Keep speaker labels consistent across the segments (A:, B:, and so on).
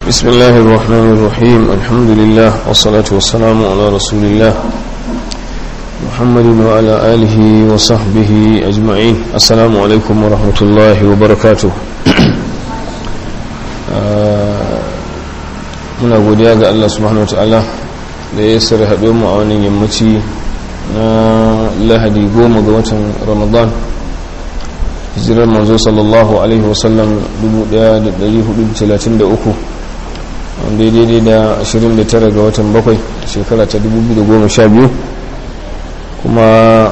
A: بسم الله الرحمن الرحيم الحمد لله والصلاة والسلام على رسول الله محمد وعلى آله وصحبه أجمعين السلام عليكم ورحمة الله وبركاته muna godiya ga Allah subhanahu wa ta'ala da ya sare haɗo mu a wannan yammaci na lahadi goma ga watan ramadan hijirar manzo sallallahu alaihi wasallam 1433 wanda daidai da 29 ga watan bakwai shekara ta 2012 kuma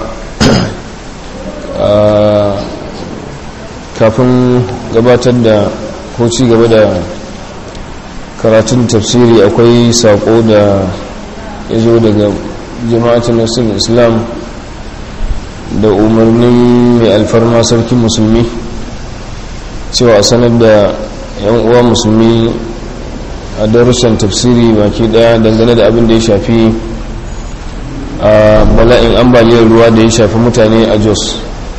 A: kafin gabatar da ko ci gaba da karatun tafsiri akwai sako da ya zo daga jama'atun nasir islam da umarnin mai alfarma sarkin musulmi cewa sanar da yan uwa musulmi a darussan tafsiri baki daya dangane da abin da ya shafi a bala'in ambaliyar ruwa da ya shafi mutane a jos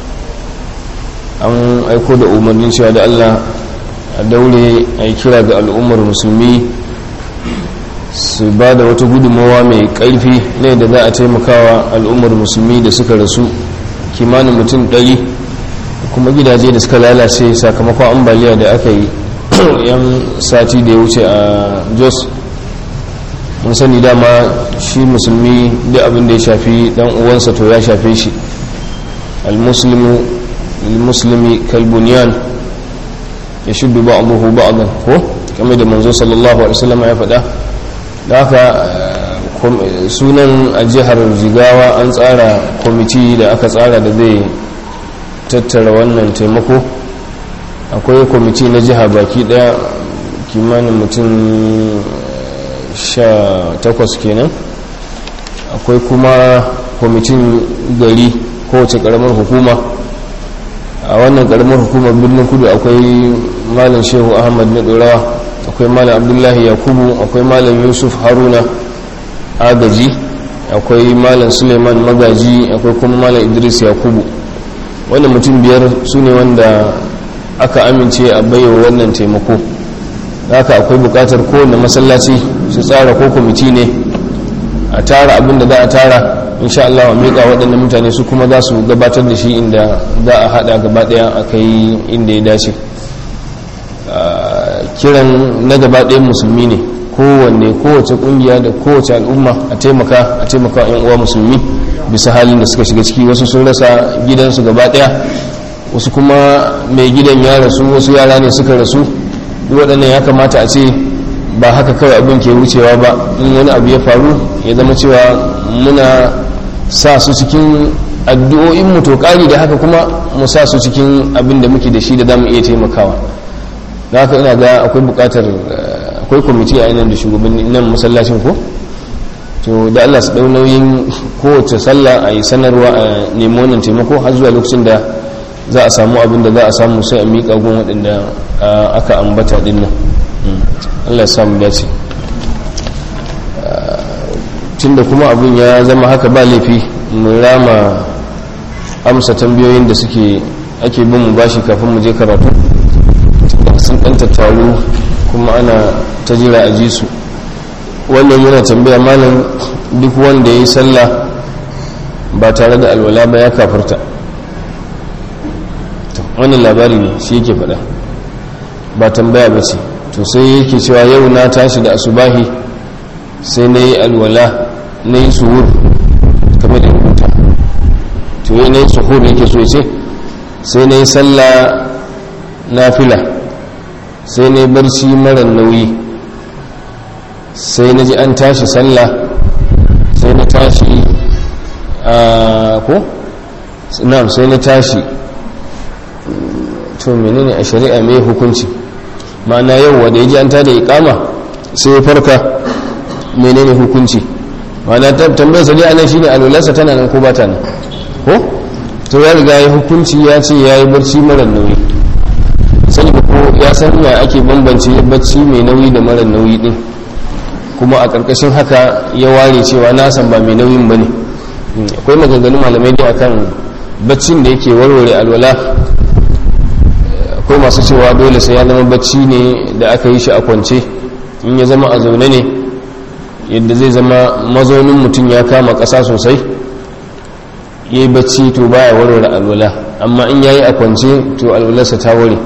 A: an aiko da umarnin cewa da allah a daure a yi kira ga al'ummar musulmi su ba da wata gudunmawa mai ƙarfi ne da za a taimakawa al'ummar musulmi da suka rasu kimanin mutum ɗari kuma gidaje da suka lalace sakamakon ambaliya da aka yi yan sati da ya wuce a jos mun sani dama shi musulmi da abin da ya shafi dan uwansa to ya shafe shi al-muslimi kalbuniyan ya shuddu ba'dahu ba'dan ko kamar da manzo sallallahu alaihi wasallam ya faɗa da haka sunan a jihar jigawa an tsara kwamiti da aka tsara da zai tattara wannan taimako akwai kwamiti na jiha baki daya kimanin mutum sha takwas kenan akwai kuma kwamitin gari kowace karamar hukuma a wannan karamar hukumar birnin kudu akwai malam shehu ahmad na dorawa akwai malam abdullahi yakubu akwai malam yusuf haruna agaji akwai malam suleiman magaji akwai kuma malam idris yakubu wannan mutum biyar su ne wanda aka amince a baiwa wannan taimako haka akwai bukatar kowane masallaci su tsara ko kwamiti ne a tara abin da za a tara insha Allah a miƙa waɗannan mutane su kuma za su gabatar da shi inda za a haɗa gaba ɗaya a kai inda ya dace kiran na gaba ɗayan musulmi ne kowanne kowace ƙungiya da kowace al'umma a taimaka a taimaka yan uwa musulmi bisa halin da suka shiga ciki wasu sun rasa gidansu gaba ɗaya wasu kuma mai gidan ya rasu wasu yara ne suka rasu duk waɗannan ya kamata a ce ba haka kawai abin ke wucewa ba in wani abu ya faru ya zama cewa muna sa su cikin addu'o'in mu to ƙari da haka kuma mu sa su cikin abin da muke da shi da zamu iya taimakawa da haka ina ga akwai buƙatar akwai kwamiti a yanar da shugabanni nan masallacin ko to da Allah su ɗau nauyin kowace sallah a yi sanarwa a nemi wannan taimako har zuwa lokacin da za a samu abin da za a samu sai a miƙa gun waɗanda aka ambata ɗin nan allah ya samu dace tunda kuma abin ya zama haka ba laifi mu rama amsa tambayoyin da suke ake bin mu bashi kafin mu je karatu sun ɗan tattaru kuma ana ta jira a ji su wannan yana tambaya malam duk wanda ya yi sallah ba tare da alwala ba ya kafarta wannan labari ne shi yake faɗa ba tambaya ba ce to sai yake cewa yau na tashi da asubahi sai na yi alwala na yi suhur kamar da rubuta to yi na yi suhur yake so ce sai na yi sallah na fila sai na yi barci mara nauyi sai na ji an tashi sallah sai na tashi a ko? na'am sai na tashi to menene a shari'a mai hukunci ma'ana yau wanda ya ji an tada ikama sai ya farka menene hukunci ma'ana tambayar sadi anan shine alwalarsa tana nan ko bata nan ko to ya riga ya hukunci ya ce ya yi barci mara nauyi sani ko ya san ya ake bambance barci mai nauyi da mara nauyi din kuma a ƙarƙashin haka ya ware cewa na san ba mai nauyin ba ne akwai maganganun malamai da akan baccin da yake warware alwala akwai masu cewa dole sai ya zama bacci ne da aka yi shi a kwance in ya zama a zaune ne yadda zai zama mazaunin mutum ya kama ƙasa sosai ya yi bacci to baya warware alwala amma in ya yi a kwance to alwalarsa ta ware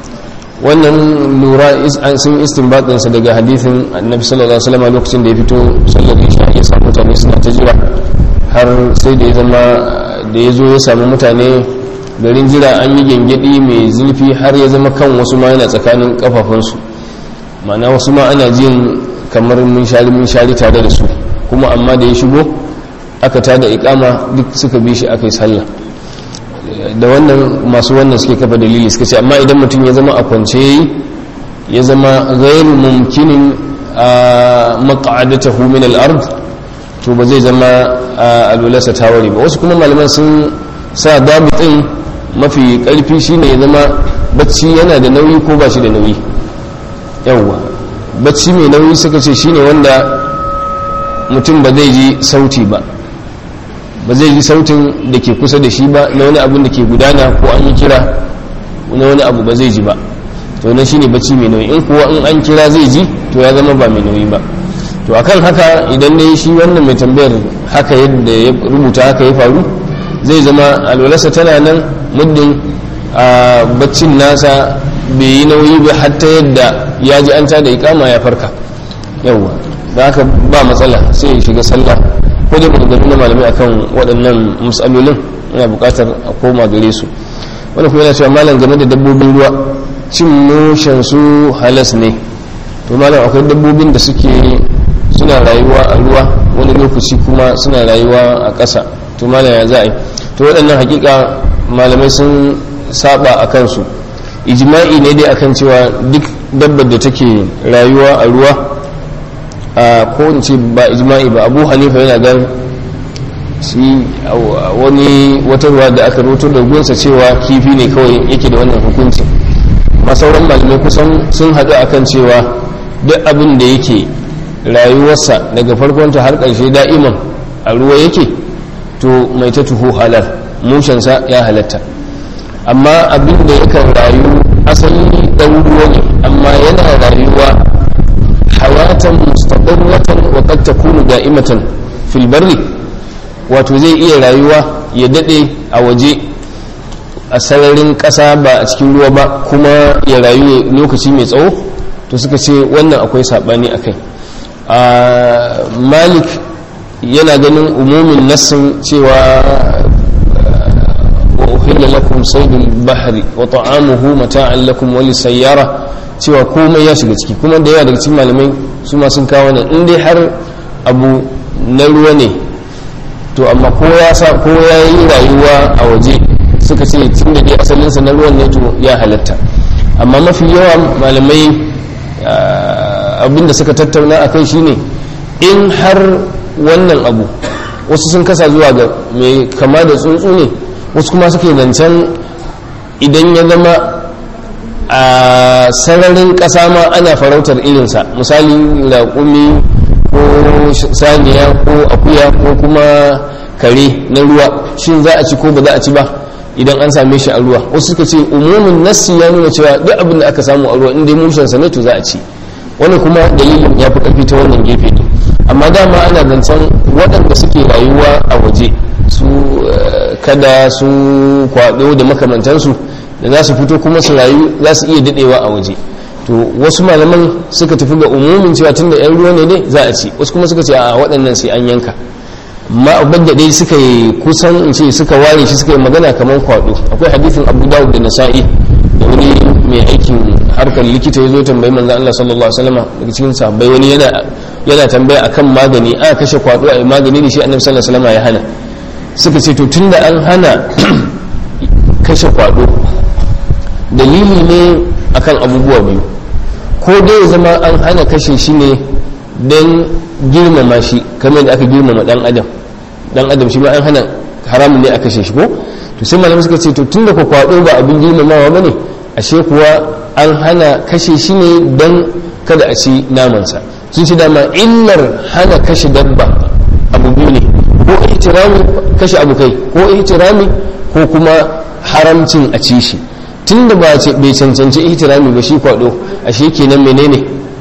A: wannan lura sun istinbatinsa daga hadithin annabi sallallahu alaihi wasallam lokacin da ya fito sallar isha ya samu mutane suna ta jira har sai da ya zama da ya zo ya samu mutane garin jira an yi gyangyaɗi mai zurfi har ya zama kan wasu ma yana tsakanin kafafunsu ma'ana wasu ma ana jin kamar mun shari mun shari tare da su kuma amma da ya shigo aka tada ikama duk suka bi shi aka yi sallah da wannan masu wannan suke kafa dalili suka ce amma idan mutum ya zama a kwance ya zama ghairu mumkinin a maq'adatahu min al-ard to ba zai zama alwalarsa ta ware ba wasu kuma malaman sun sa dabitin mafi karfi shine ya zama bacci yana da nauyi ko ba shi da nauyi yawwa bacci mai nauyi suka ce shine wanda mutum ba zai ji sauti ba ba zai ji sautin da ke kusa da shi ba na wani abin da ke gudana ko an yi kira na wani abu ba zai ji ba to na shine bacci mai nauyi in kuwa in an kira zai ji to ya zama ba mai nauyi ba to akan haka idan dai shi wannan mai tambayar haka yadda ya rubuta haka ya faru zai zama alwalarsa tana nan muddin a baccin nasa bai yi nauyi ba hatta yadda ya ji an tada ikama ya farka yawwa da haka ba matsala sai ya shiga sallah ko dai maganganu na malamai akan waɗannan matsalolin yana buƙatar a koma gare su wani kuma yana cewa malam game da dabbobin ruwa cin mushen su halas ne to malam akwai dabbobin da suke suna rayuwa a ruwa wani lokaci kuma suna rayuwa a ƙasa to malam ya za a yi to waɗannan hakika malamai sun saba a kansu ijma'i ne dai akan cewa duk dabbar da take rayuwa a ruwa a ko in ce ba ijma'i ba abu hanifa yana gan shi wani wata ruwa da aka roto da gunsa cewa kifi ne kawai yake da wannan hukunci ma sauran malamai kusan sun haɗu akan cewa duk abin da yake rayuwarsa daga farkonta har ƙarshe da'iman a ruwa yake to mai ta tuho halar mushensa ya halatta amma abin da yakan rayu asali ɗan ruwa ne amma yana rayuwa hayatan mustaqirratan wa qad takunu da'imatan fil barri wato zai iya rayuwa ya dade a waje a sararin ƙasa ba a cikin ruwa ba kuma ya rayu lokaci mai tsawo to suka ce wannan akwai saɓani a kai malik yana ganin umumin nassin cewa wa uhilla lakum saydul bahri wa ta'amuhu mata'an lakum wa lisayyara cewa komai ya shiga ciki kuma da yawa daga cikin malamai su ma sun kawo nan in dai har abu na ruwa ne to amma ko ya sa ko ya yi rayuwa a waje suka ce tun da dai asalinsa na ruwan ne to ya halatta amma mafi yawa malamai abinda suka tattauna a kai shine in har wannan abu wasu sun kasa zuwa ga mai kama da tsuntsu ne wasu kuma suke zancen idan ya zama a sararin ƙasa ma ana farautar irinsa misali raƙumi ko saniya ko akuya ko kuma kare na ruwa shin za a ci ko ba za a ci ba idan an same shi a ruwa wasu suka ce umumin nassi ya nuna cewa duk abin da aka samu a ruwa inda mushensa ne to za a ci wani kuma dalilin ya fi ƙarfi ta wannan gefe ne amma dama ana zancen waɗanda suke rayuwa a waje su kada su kwaɗo da makamantansu da za su fito kuma su rayu za su iya daɗewa a waje to wasu malaman suka tafi ga umumin cewa tun da 'yan ruwa ne ne za a ci wasu kuma suka ce a waɗannan sai an yanka ma abin da dai suka yi kusan in ce suka ware shi suka yi magana kamar kwaɗo akwai hadithin abu dawud da nasa'i da wani mai aikin harkar likita ya zo tambayi manzan Allah sallallahu alaihi wasallam daga cikin sahabbai wani yana yana tambaya akan magani a kashe kwaɗo a yi magani da shi annabi sallallahu alaihi wasallam ya hana suka ce to tunda an hana kashe kwaɗo dalili ne akan abubuwa biyu ko dai ya zama an hana kashe shi ne don girmama shi kamar da aka girmama dan adam dan adam shi ma an hana haramun ne a kashe shi ko to sai malamai suka ce to tunda ku kwado ba abin girmamawa bane ashe kuwa an hana kashe shi ne don kada a ci namansa sun ci dama illar hana kashe dabba abu biyu ne ko ihtirami kashe abu kai ko ihtirami ko kuma haramcin a ci shi tunda ba bai cancanci ihtirami ba shi kwado ashe kenan menene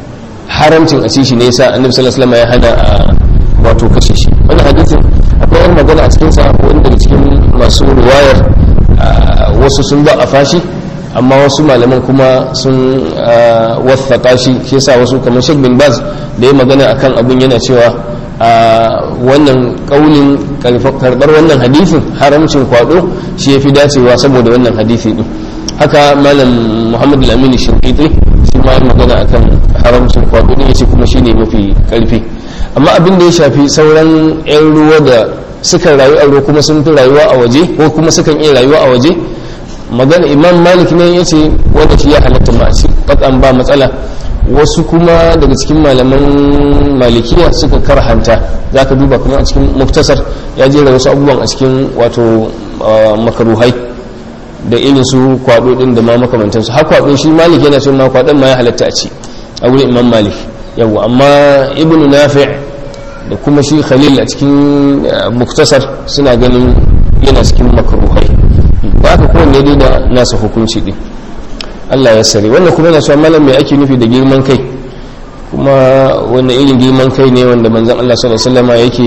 A: haramcin a ci shi ne yasa annabi sallallahu alaihi wasallam ya hana a wato kashe shi wannan hadisin akwai wani magana a cikin sa wanda daga cikin masu riwayar wasu sun ba a fashi amma wasu malaman kuma sun wathaka shi shi yasa wasu kamar Sheikh bin Baz da ya magana akan abun yana cewa wannan kaulin karbar wannan hadisin haramcin kwado shi yafi dacewa saboda wannan hadisi din haka malam Muhammad al-Amin Shinqiti shi ma ya magana akan haramcin kwado din yace kuma shine mafi karfi amma abin da ya shafi sauran yan ruwa da suka rayu a ruwa kuma sun fi rayuwa a waje ko kuma sukan iya rayuwa a waje magana imam malik ne ya ce wanda shi ya halatta ma shi katsan ba matsala wasu kuma daga cikin malaman malikiya suka karhanta za ka duba kuma a cikin muktasar ya jera wasu abubuwan a cikin wato makaruhai da irin su kwado din da ma makamantansu har kwado shi malik yana cewa ma kwadon ma ya halatta a ci a wurin imam malik yawa amma ibnu nafi' da kuma shi khalil a cikin muktasar suna ganin yana cikin makaruhai ba ka kowanne dai da nasa hukunci din Allah ya sare wannan kuma yana cewa malam mai ake nufi da girman kai kuma wannan irin girman kai ne wanda manzon Allah sallallahu alaihi wasallam yake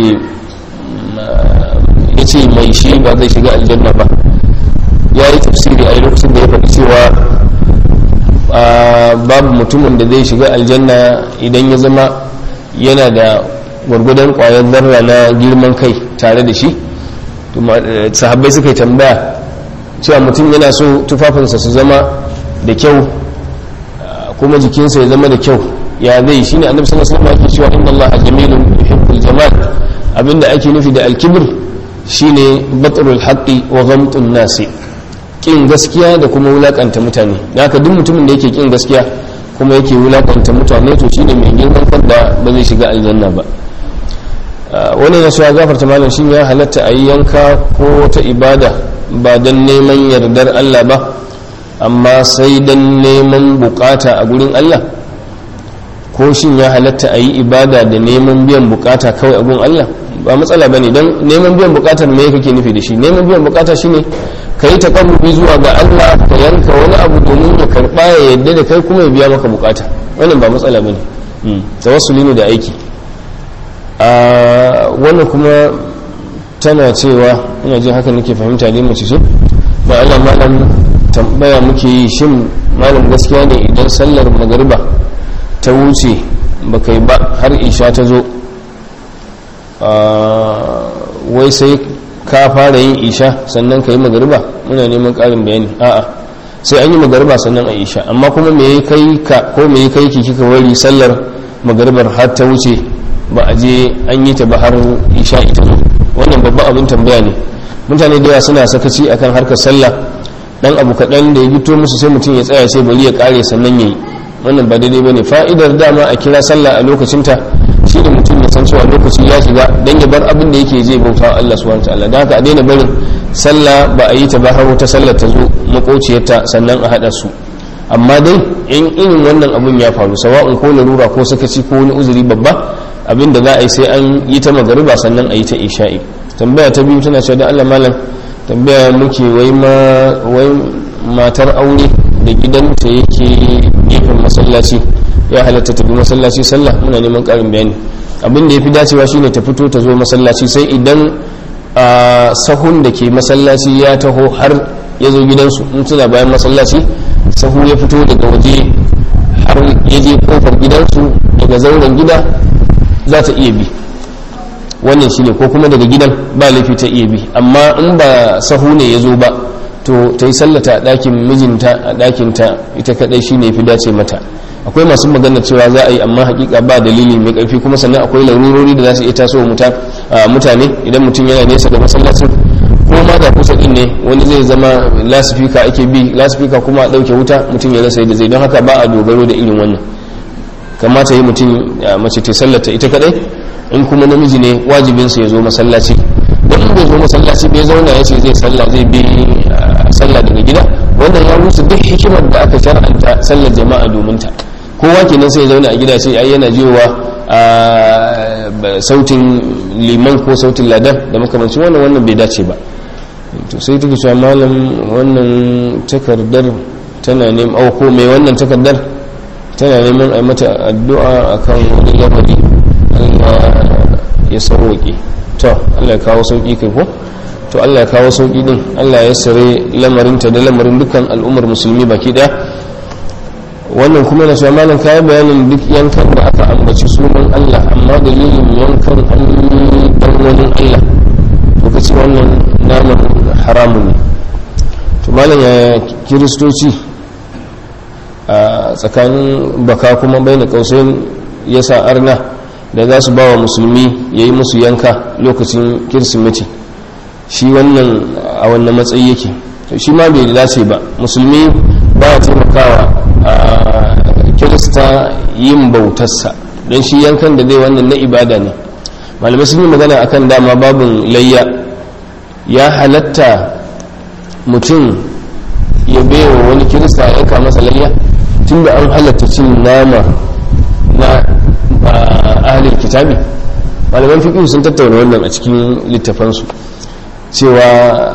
A: yace mai shi ba zai shiga aljanna ba ya yi tafsiri a lokacin da ya faɗi cewa babu mutumin da zai shiga aljanna idan ya zama yana da gwargwadon ƙwayar zarra na girman kai tare da shi sahabbai suka yi tambaya cewa mutum yana so tufafinsa su zama da kyau kuma jikinsa ya zama da kyau ya zai shi ne annabi sallallahu alaihi wasallam cewa inna allaha jamilun yuhibbul jamal abinda ake nufi da alkibr shine batrul haqqi wa ghamtun nasi kin gaskiya da kuma wulakanta mutane haka duk mutumin da yake kin gaskiya kuma yake wulakanta mutane to shine mai girman kan da ba zai shiga aljanna ba wani na cewa gafarta malam shin ya halatta a yi yanka ko wata ibada ba don neman yardar Allah ba amma sai don neman bukata a gurin Allah ko shin ya halatta a yi ibada da neman biyan bukata kawai a gurin Allah ba matsala ba ne don neman biyan bukatar me kake nufi da shi neman biyan bukata shine ka yi taƙarrubi zuwa ga Allah ka yanka wani abu domin ya karɓa ya yadda da kai kuma ya biya maka bukata wannan ba matsala ba ne tawassuli ne da aiki a wannan kuma tana cewa ina jin haka nake fahimta ne mace ce ba Allah malam tambaya muke yi shin malam gaskiya ne idan sallar magariba ta wuce ba kai ba har isha ta zo wai sai ka fara yin isha sannan ka yi magariba muna neman ƙarin bayani a'a sai an yi magariba sannan a isha amma kuma me ya kai ka ko me ya kai ki kika wari sallar magaribar har ta wuce ba a je an yi ta ba har isha ita zo wannan babban abin tambaya ne mutane da yawa suna sakaci akan harkar sallah dan abu kaɗan da ya gito musu sai mutum ya tsaya sai bari ya kare sannan ya yi wannan ba daidai bane fa'idar dama a kira sallah a lokacinta shi da mutum ya san cewa lokaci ya shiga dan ya bar abin da yake zai bauta wa Allah subhanahu wataala dan haka a daina barin sallah ba a yi ta ba har wata sallar ta zo makociyarta sannan a hada su amma dai in irin wannan abun ya faru sawa'un ko larura ko sakaci ko wani uzuri babba abin da za a yi sai an yi ta magariba sannan a yi ta isha'i tambaya ta biyu tana cewa da Allah malam tambaya muke wai ma wai matar aure da gidanta yake gefen masallaci ya halatta tafi masallaci sallah muna neman karin bayani abin da ya fi dacewa shine ta fito ta zo masallaci sai idan a sahun da ke masallaci ya taho har ya zo gidansu in suna bayan masallaci sahu ya fito daga waje har ya je kofar gidansu daga zauren gida za ta iya bi wannan shine ko kuma daga gidan ba laifi ta iya bi amma in ba sahu ne ya zo ba to ta yi sallata a ɗakin mijinta a ɗakinta ita kaɗai shine fi dace mata akwai masu magana cewa za a yi amma hakika ba dalili mai ƙarfi kuma sannan akwai larurori da za su iya tasowa mutane idan mutum yana nesa da masallacin ko ma da kusa din ne wani zai zama lasifika ake bi lasifika kuma a ɗauke wuta mutum ya rasa yadda zai don haka ba a dogaro da irin wannan kamata yi mutum mace ta sallata ita kadai in kuma namiji ne wajibinsa ya zo masallaci don in bai zo masallaci bai zauna ya ce zai sallah zai bi sallah daga gida wannan ya rusa duk hikimar da aka shar'anta sallar jama'a domin ta kowa kenan sai ya zauna a gida ce ai yana jiwa a sautin liman ko sautin ladan da makamancin wannan wannan bai dace ba to sai take cewa malam wannan takardar tana neman ko mai wannan takardar tana neman a mata addu'a akan wani lamari Allah ya sauwaƙe to Allah ya kawo sauƙi kai ko to Allah ya kawo sauƙi din Allah ya sare lamarinta da lamarin dukkan al'ummar musulmi baki ɗaya wannan kuma na malam kayi bayanin duk yankan da aka ambaci sunan Allah amma dalilin yankan an dan wani Allah lokaci wannan naman haramun ne to malam ya kiristoci a tsakanin baka kuma bai na kausayin ya sa arna da za su ba wa musulmi ya yi musu yanka lokacin kirsimeti shi wannan a wannan matsayi yake to shi ma bai dace ba musulmi ba ya taimakawa a kirista yin bautarsa don shi yankan da zai wannan na ibada ne malamai sun yi magana akan dama babin layya ya halatta mutum ya baiwa wani kirista ya yanka masa layya tun da an halatta cin nama na ahalin kitabi malaman fiƙi sun tattauna wannan a cikin littafansu cewa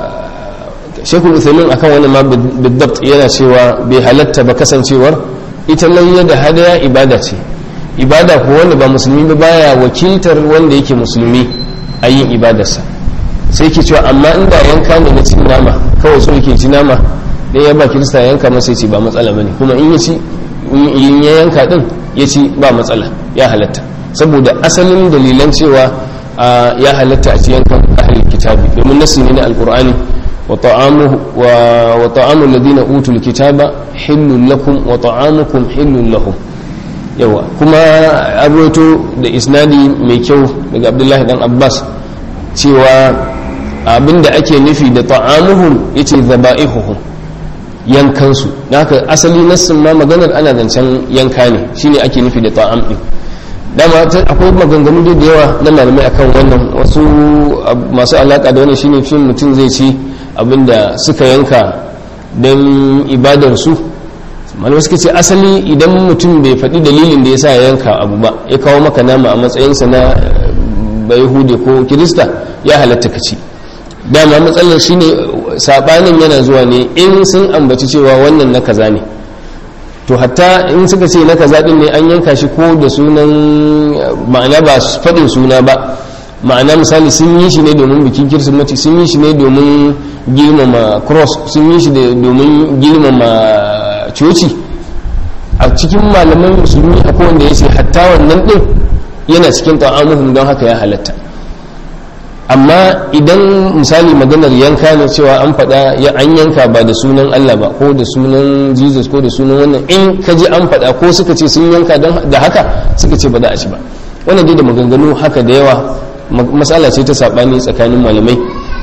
A: shekul uthamin akan wannan ma bidabt yana cewa bai halatta ba kasancewar ita layya da hadaya ibada ce ibada ko wanda ba musulmi ba baya wakiltar wanda yake musulmi a yin ibadarsa sai ke cewa amma inda yanka ne na cin nama kawai so yake ci nama dan ya ba kirista yanka masa ce ba matsala bane kuma in ya ci in ya yanka din ya ci ba matsala ya halatta saboda asalin dalilan cewa ya halatta a ci yankan ahlul kitabi domin nasi ne na alqur'ani وطعامه وطعام الذين اوتوا الكتاب حل لكم وطعامكم حل لهم yawa kuma abuwato da isnadi mai kyau daga abdullahi dan abbas cewa abinda ake nufi da ta'amuhum yace zaba'ihuhum yankansu da haka asali nassin ma maganar ana zancen yanka ne shine ake nufi da ta'am din dama akwai maganganu da yawa na malamai akan wannan wasu masu alaka da wannan shine cin mutum zai ci abinda suka yanka don ibadarsu malamai suka ce asali idan mutum bai faɗi dalilin da ya sa ya yanka abu ba ya kawo maka nama a matsayinsa na bayhude ko kirista ya halatta ka ci dama matsalar shine sabanin yana zuwa ne in sun ambaci cewa wannan na kaza ne to hatta in suka ce na kaza din ne an yanka shi ko da sunan ma'ana ba faɗin suna ba ma'ana misali sun yi shi ne domin bikin kirsimeti sun yi shi ne domin girmama cross sun yi shi domin girmama coci a cikin malaman musulmi akwai wanda ya ce hatta wannan din yana cikin ta'amuhum don haka ya halatta amma idan misali maganar yanka ne cewa an faɗa ya an yanka ba da sunan Allah ba ko da sunan Jesus ko da sunan wannan in ka ji an faɗa ko suka ce sun yanka da haka suka ce ba za a ci ba wannan dai da maganganu haka da yawa matsala ce ta saɓani tsakanin malamai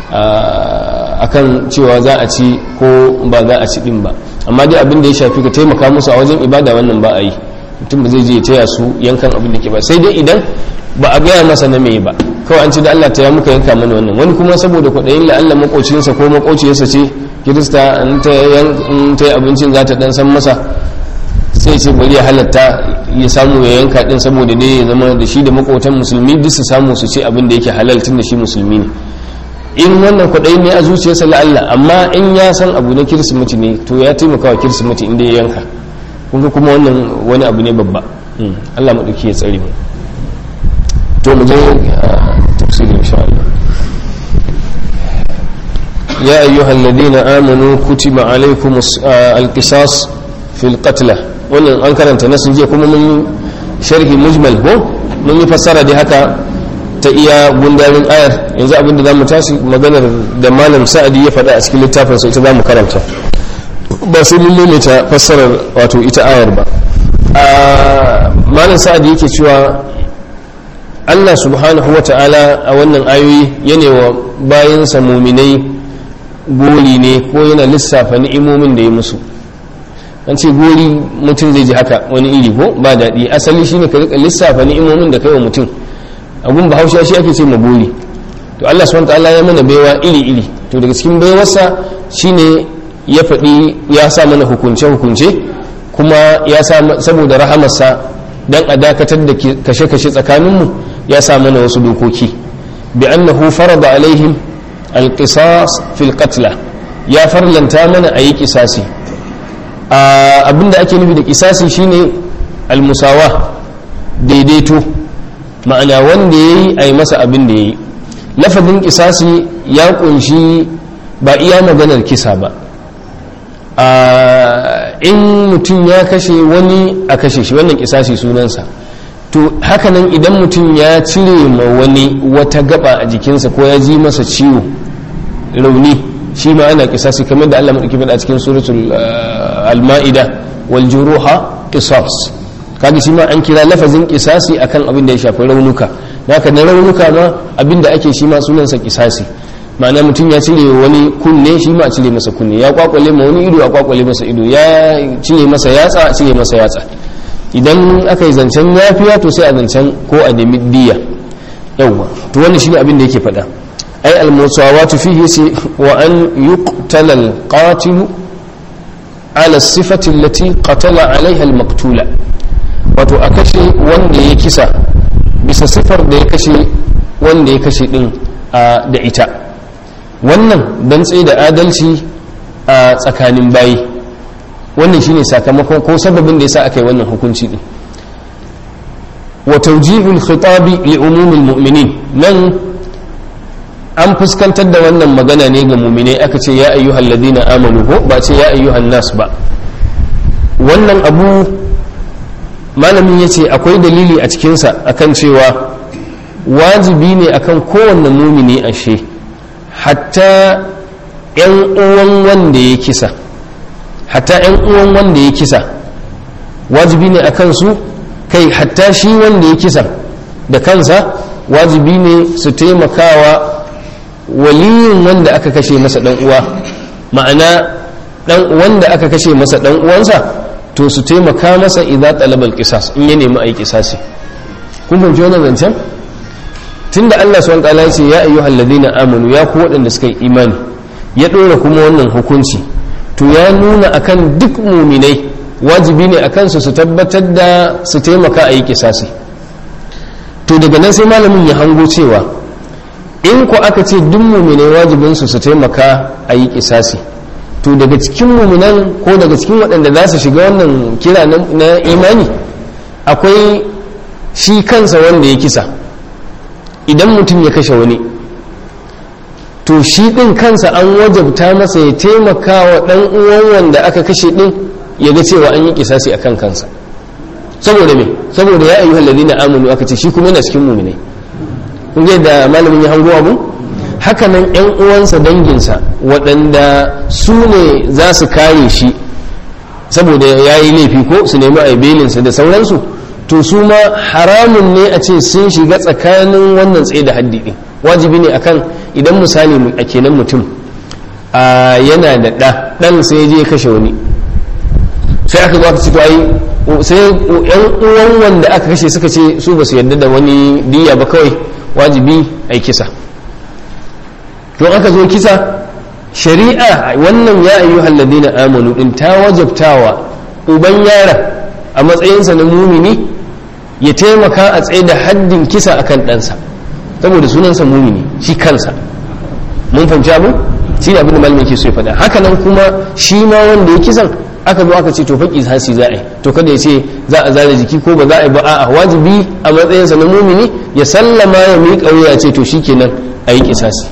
A: akan cewa za a ci ko ba za a ci ɗin ba amma dai abin da ya shafi ka taimaka musu a wajen ibada wannan ba a yi mutum ba zai je taya su yankan abin da ke ba sai dai idan ba a gaya masa na mai ba kawai an ci da Allah ta ya muka yanka mana wannan wani kuma saboda kwaɗayin la'alla makocinsa ko makociyarsa ce kirista in ta yi abincin za ta dan san masa sai ce bari ya halatta ya samu ya yanka din saboda dai ya zama da shi da makotan musulmi duk su samu su ce abin da yake halal tun da shi musulmi ne in wannan kwaɗayi ne a zuciyarsa la'alla amma in ya san abu na kirsimeti ne to ya taimaka wa kirsimeti inda ya yanka kunga kuma wannan wani abu ne babba Allah maɗauki ya tsare mu to mu je tafsirin insha Allah ya ayyuhal ladina amanu kutiba alaykumus alqisas fil qatla wannan an karanta nasu jiya kuma mun sharhi mujmal ko mun yi fassara da haka ta iya gundarin ayar yanzu abinda za mu tashi maganar da malam sa'adi ya faɗa a cikin littafin sa ita za mu karanta ba sai mun maimaita fassarar wato ita ayar ba malam sa'adi yake cewa Allah subhanahu wa ta'ala a wannan ayoyi yana wa bayansa muminai gori ne ko yana lissafa ni'imomin da ya musu an ce gori mutum zai ji haka wani iri ko ba daɗi asali shine ka rika lissafa ni'imomin da kai wa mutum abun bahaushe shi ake ce ma gori to Allah subhanahu ta'ala ya mana baiwa iri iri to daga cikin baiwarsa shine ya faɗi ya sa mana hukunce hukunce kuma ya sa saboda rahamarsa dan a dakatar da kashe kashe tsakaninmu ya sa mana wasu dokoki bi annahu farada alaihim alqisas fil qatla ya farlanta mana ayi kisasi abinda ake nufi da kisasi shine almusawa daidaito ma'ana wanda ya yi a yi masa abin da ya yi lafazin kisasi ya kunshi ba iya maganar kisa ba in mutum ya kashe wani a kashe shi wannan kisasi sunansa to hakanan idan mutum ya cire ma wani wata gaba a jikinsa ko ya ji masa ciwo rauni shi ma ana kisasi kamar da Allah madauki a cikin suratul al-ma'ida wal juruha qisas kaga shi ma an kira lafazin kisasi akan abin da ya shafi raunuka haka na raunuka ma abin da ake shi ma sunansa kisasi ma'ana mutum ya cire wani kunne shi ma a cire masa kunne ya kwakwale ma wani ido a kwakwale masa ido ya cire masa yatsa a cire masa yatsa idan aka yi zancen yafiya to sai a zancen ko a nemi diya yawwa to wannan shine abin da yake faɗa ai al-musawatu fihi sai wa an yuqtala al-qatil ala sifati allati qatala alaiha al-maqtula wato a kashe wanda ya kisa bisa sifar da ya kashe wanda ya kashe din da ita wannan dan tsaye da adalci a tsakanin bayi wannan shine sakamakon ko sababin da yasa aka yi wannan hukunci din wa tawjihul khitabi li umumil mu'minin nan an fuskantar da wannan magana ne ga mu'minai aka ce ya ayyuhal ladina amanu ko ba ce ya ayyuhan nas ba wannan abu malamin yace akwai dalili a cikinsa akan cewa wajibi ne akan kowanne mumini ashe hatta yan uwan wanda ya kisa hatta yan uwan wanda ya kisa wajibi ne akan su kai hatta shi wanda ya kisa da kansa wajibi ne su taimakawa waliyin wanda aka kashe masa dan uwa ma'ana dan wanda aka kashe masa dan uwansa to su taimaka masa idan talabal qisas in ya nemi ayi qisasi kun fahimci wannan zancen tunda Allah subhanahu wa ta'ala ya ce ya ayyuhal ladina amanu ya ku waɗanda suka yi imani ya ɗora kuma wannan hukunci to ya nuna akan duk muminai wajibi ne akan su su tabbatar da su taimaka a yi kisasi to daga nan sai malamin ya hango cewa in ku aka ce duk muminai wajibin su su taimaka a yi kisasi to daga cikin muminan ko daga cikin waɗanda za su shiga wannan kira na imani akwai shi kansa wanda ya kisa idan mutum ya kashe wani to shi ɗin kansa an wajabta masa ya taimaka wa ɗan uwan wanda aka kashe ɗin ya ga cewa an yi kisasi a kan kansa saboda me saboda ya ayyuhal ladina amanu aka ce shi kuma yana cikin mu'minai kun ga da malamin ya hango abu haka nan ƴan uwansa danginsa waɗanda su ne za su kare shi saboda ya yi laifi ko su nemi aibelinsa da sauransu to su ma haramun ne a ce sun shiga tsakanin wannan tsaye da haddi ɗin wajibi ne akan idan misali a kenan mutum yana da ɗa ɗan sai je kashe wani sai aka zo aka ce to ai sai yan uwan wanda aka kashe suka ce su ba su yarda da wani diya ba kawai wajibi ai kisa to aka zo kisa shari'a wannan ya ayyuhal ladina amanu din ta wajabtawa uban yaron a matsayinsa na mumini ya taimaka a tsaye da haddin kisa akan ɗansa saboda sunansa mumini shi kansa mun fahimci abu shi ne abin da malamin ke so ya faɗa haka nan kuma shi ma wanda ya kisan aka zo aka ce to faƙi hasi za a yi to kada ya ce za a zara jiki ko ba za a yi ba a'a wajibi a matsayinsa na mumini ya sallama ya miƙa wuya ce to shi kenan a yi kisasi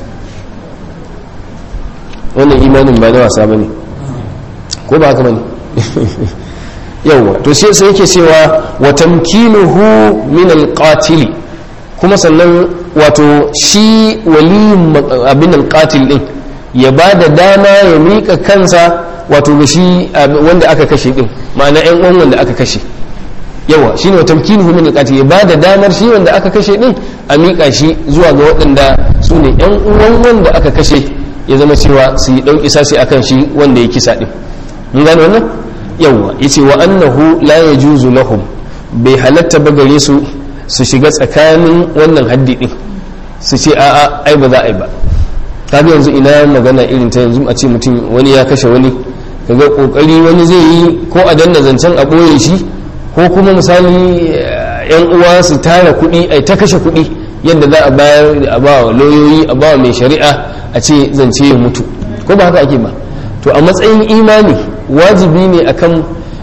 A: wannan imanin ba na wasa ba ne ko ba haka ba ne yawwa to sai sai yake cewa wa tamkinuhu min alqatil kuma sannan wato shi waliyin abin alqatil din ya ba da dama ya mika kansa wato ga shi wanda aka kashe din ma'ana yan uwan wanda aka kashe yawa shine wa tamkinuhu min alqatil ya ba da damar shi wanda aka kashe din a mika shi zuwa ga waɗanda su ne yan uwan wanda aka kashe ya zama cewa su yi ɗauki sasi akan shi wanda ya kisa din mun gane wannan yawwa yace wa annahu la yajuzu lahum bai halatta ba gare su su shiga tsakanin wannan haddi din su ce a'a ai ba za a yi ba kaga yanzu ina magana irin ta yanzu a ce mutum wani ya kashe wani kaga kokari wani zai yi ko a danna zancen a boye shi ko kuma misali yan uwa su tara kuɗi ai ta kashe kuɗi yadda za a bayar a ba wa lauyoyi a ba wa mai shari'a a ce zance ya mutu ko ba haka ake ba to a matsayin imani wajibi ne akan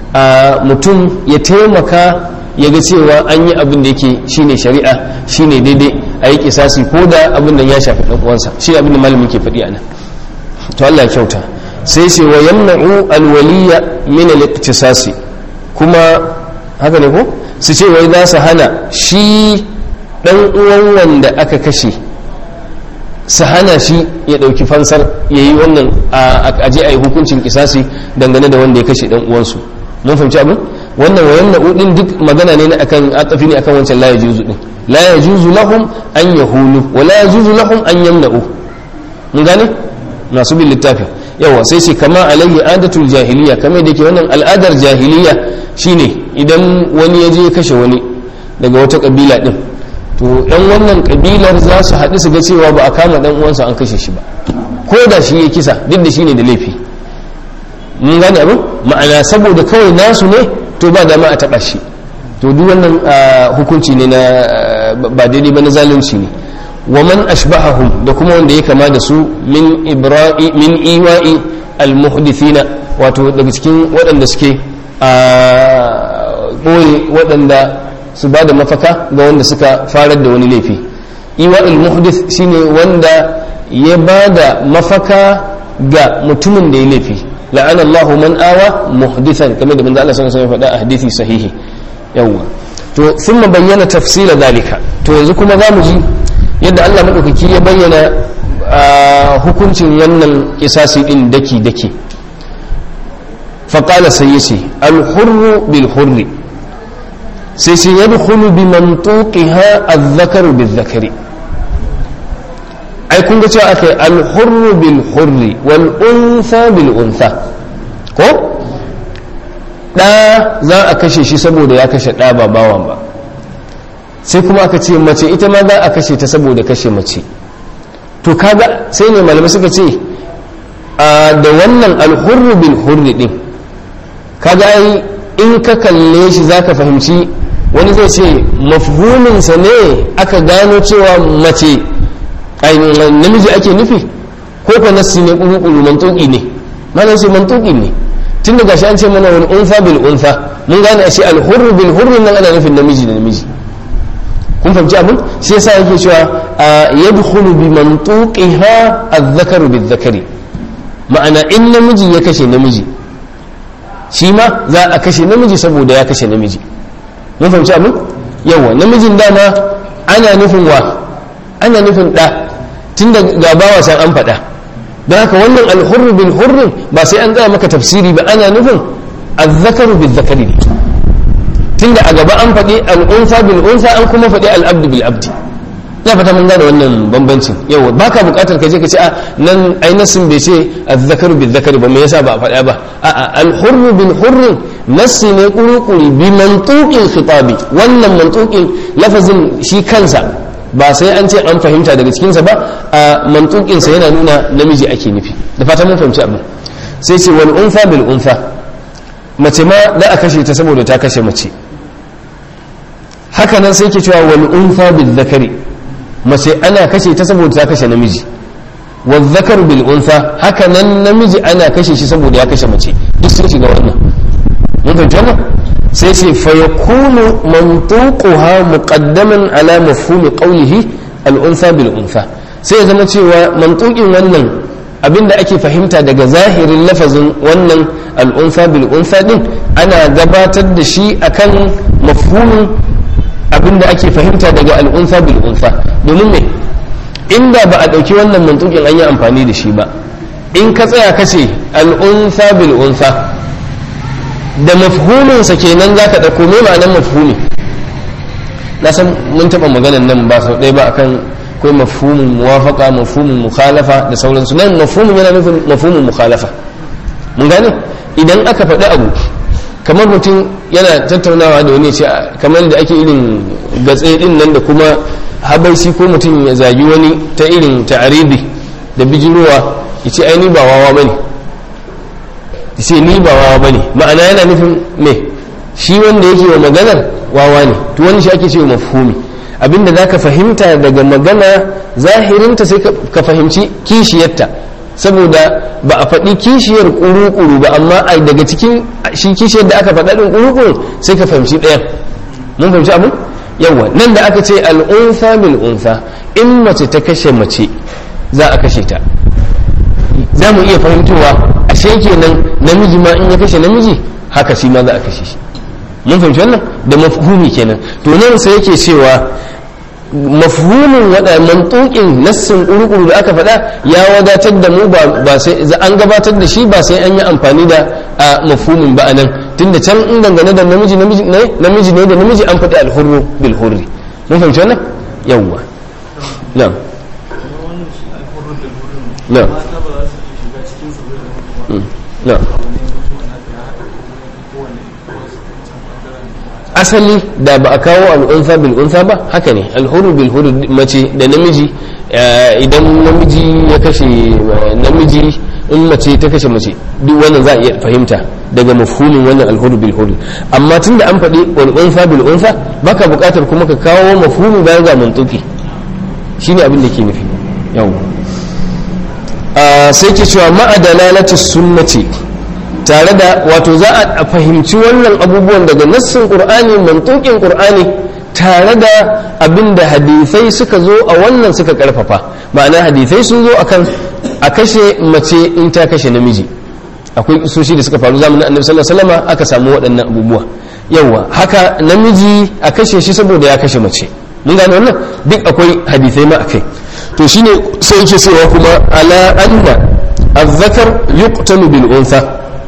A: a mutum ya taimaka ya ga cewa an yi abin da yake shine shari'a shine daidai a yi kisasi ko da abin da ya shafi ɗan uwansa shi abin da malamin ke faɗi a nan to Allah ya kyauta sai ce wa yamna'u alwaliya min al-iqtisasi kuma haka ne ko su ce wai za su hana shi dan uwan wanda aka kashe su hana shi ya dauki fansar yayi wannan a je a yi hukuncin kisasi dangane da wanda ya kashe dan uwansu mun fahimci abin wannan wa yamna'u din duk magana ne akan atafi ne akan wancan la yajuzu din la yajuzu lahum an yahulu wa la yajuzu lahum an yamna'u mun gane masu bin littafin yawa sai ce kama alayhi adatul jahiliya kamar da yake wannan al'adar jahiliya shine idan wani ya je kashe wani daga wata kabila din to yan wannan kabilar za su haɗu su ga cewa ba a kama dan uwansa an kashe shi ba ko da shi ya kisa duk da shine da laifi mun gane abin ma'ana saboda kawai nasu ne to ba dama a taɓa shi to duk wannan hukunci ne na ba daidai ba na zalunci ne wa man ashbahahum da kuma wanda ya kama da su min ibra'i min iwa'i almuhdithina wato daga cikin waɗanda suke a ɓoye waɗanda su ba da mafaka ga wanda suka farar da wani laifi iwa'il muhdith shine wanda ya ba da mafaka ga mutumin da ya laifi la'ana Allahu man awa muhdithan kamar da manzo Allah sallallahu alaihi wasallam ya faɗa a hadisi sahihi yawwa to thumma bayyana tafsila dalika to yanzu kuma zamu ji yadda Allah maɗaukaki ya bayyana hukuncin wannan kisasi ɗin daki-daki faƙala sai yace alhurru bil hurri sai sai ya dukulu bi mantuqiha azzakaru bil zakari ai kun ga cewa aka yi alhurru bil hurri wal unsa bil unsa ko ɗa za a kashe shi saboda ya kashe ɗa ba bawan ba sai kuma aka ce mace ita ma za a kashe ta saboda kashe mace to kaga sai ne malamai suka ce da wannan alhurru bil hurri din kaga ai in ka kalle shi zaka fahimci wani zai ce mafhuminsa ne aka gano cewa mace namiji ake nufi ko ka nassi ne kuru mantuki ne malam sai mantuki ne tun da gashi an ce mana wani unfa bil unfa mun gane a ce alhurru bil hurri nan ana nufin namiji da namiji kun fahimci abin shi yasa yake cewa yadkhulu bi mantuqiha adh-dhakaru bil-dhakari ma'ana in namiji ya kashe namiji shi ma za a kashe namiji saboda ya kashe namiji mun fahimci abin yawa namijin dama ana nufin wa ana nufin da tunda ga bawa san an faɗa don haka wannan al-hurr bil hurr ba sai an gaya maka tafsiri ba ana nufin adh-dhakaru bil-dhakari ne tunda a gaba an faɗi al'unsa bil unsa an kuma faɗi al'abdu bil abdi ya fata mun gane wannan bambancin yau ba ka buƙatar ka je ka ce a nan ainihin bai ce azzakaru bil zakari ba me yasa ba a faɗa ba a al-hurru bil hurri nassi ne kurukuri bi mantuqin khitabi wannan mantuqin lafazin shi kansa ba sai an ce an fahimta daga cikinsa ba a mantuqin sa yana nuna namiji ake nufi da fata mun fahimci abin sai ce wal unsa bil unsa mace ma da a kashe ta saboda ta kashe mace haka nan sai ke cewa wal unfa bil zakari mace ana kashe ta saboda ta kashe namiji wal zakaru bil unfa haka nan namiji ana kashe shi saboda ya kashe mace duk sun shiga wannan mun fahimci wannan sai ce fa yakunu mantuquha muqaddaman ala mafhumi qawlihi al unfa bil unfa sai ya zama cewa mantuqin wannan abinda ake fahimta daga zahirin lafazin wannan al'unfa bil unfa din ana gabatar da shi akan mafhumin abinda ake fahimta daga al'unfa bil unfa domin me inda ba a ɗauki wannan mantukin an yi amfani da shi ba in ka tsaya ka ce al'unfa bil unfa da mafhuminsa kenan za ka ɗauko me ma'anar mafhumi na san mun taɓa maganan nan ba sau ɗaya ba akan akwai mafhumin muwafaka mafhumin mukhalafa da sauransu nan mafhumin yana nufin mafhumin mukhalafa mun gane idan aka faɗi abu kamar mutum yana tattaunawa da wani ce kamar da ake irin gatse din nan da kuma habaisi ko mutum ya zagi wani ta irin ta'aribi da bijirowa ya ce ai ni ba wawa bane ya ce ni ba wawa bane ma'ana yana nufin me shi wanda yake wa maganar wawa ne to wani shi ake cewa mafhumi abinda za ka fahimta daga magana zahirinta sai ka fahimci kishiyarta saboda ba a faɗi kishiyar ƙuru-ƙuru ba amma a daga cikin shi kishiyar da aka faɗa ɗin ƙuru-ƙuru sai ka fahimci ɗayan mun fahimci abu yawa nan da aka ce al'unfa bil unfa in mace ta kashe mace za a kashe ta za mu iya fahimtowa ashe kenan namiji ma in ya kashe namiji haka shi ma za a kashe shi mun fahimci wannan da mafhumi kenan to nan sai yake cewa mafhumin wada mantukin nassin kurukuru da aka faɗa ya wadatar da mu ba sai an gabatar da shi ba sai an yi amfani da mafhumin ba anan tunda can in dangane da namiji namiji ne namiji ne da namiji an faɗi alhurru bil hurri mun fahimci wannan yawwa na'am na'am na'am asali da ba a kawo al'unsa bil unsa ba haka ne alhuru bil huru mace da namiji idan namiji ya kashe namiji in mace ta kashe mace duk wannan za a iya fahimta daga mafhumin wannan alhuru bil huru amma tun da an faɗi al'unsa bil unsa baka buƙatar kuma ka kawo mafhumi bayan ga mantuki shine abin da ke nufi yau sai ke cewa ma'a dalalati sunnati tare da wato za a fahimci wannan abubuwan daga nassin qur'ani mantukin qur'ani tare da abin da hadisai suka zo a wannan suka karfafa ma'ana hadisai sun zo akan a kashe mace in ta kashe namiji akwai isoshi da suka faru zamanin annabi sallallahu alaihi wasallam aka samu waɗannan abubuwa yawa haka namiji a kashe shi saboda ya kashe mace mun gane wannan duk akwai hadisai ma akai to shine sai yake cewa kuma ala anna الذكر يقتل بالأنثى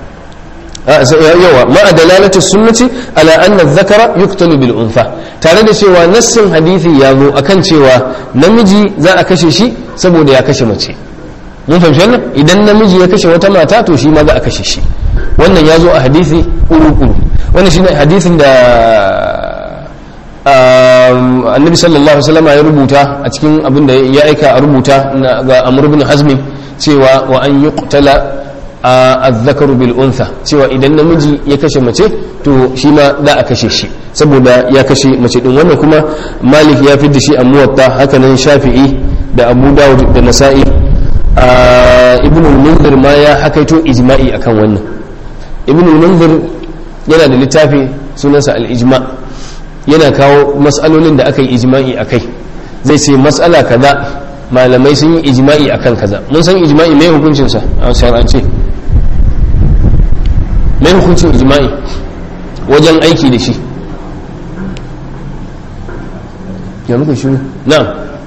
A: yawa ma'a dalalati sunnati ala anna dhakara yuqtalu bil unfa tare da cewa nassin hadisi ya zo akan cewa namiji za a kashe shi saboda ya kashe mace mun fahimci wannan idan namiji ya kashe wata mata to shi ma za a kashe shi wannan ya zo a hadisi kuru-kuru wannan shine hadisin da annabi sallallahu alaihi wasallam ya rubuta a cikin abin da ya aika a rubuta ga amr ibn hazmi cewa wa an yuqtala azzakaru bil untha cewa idan namiji ya kashe mace to shi ma za a kashe shi saboda ya kashe mace din wannan kuma malik ya fi da shi a muwatta hakanan shafi'i da abu dawud da nasa'i ibn al-munzir ma ya hakaito ijma'i akan wannan ibn al-munzir yana da littafi sunansa al-ijma yana kawo mas'alolin da aka yi ijma'i akai zai ce mas'ala kaza malamai sun yi ijma'i akan kaza mun san ijma'i mai hukuncinsa a shar'ance mai hukuncin ijma'i wajen aiki da shi ya muka shi na'am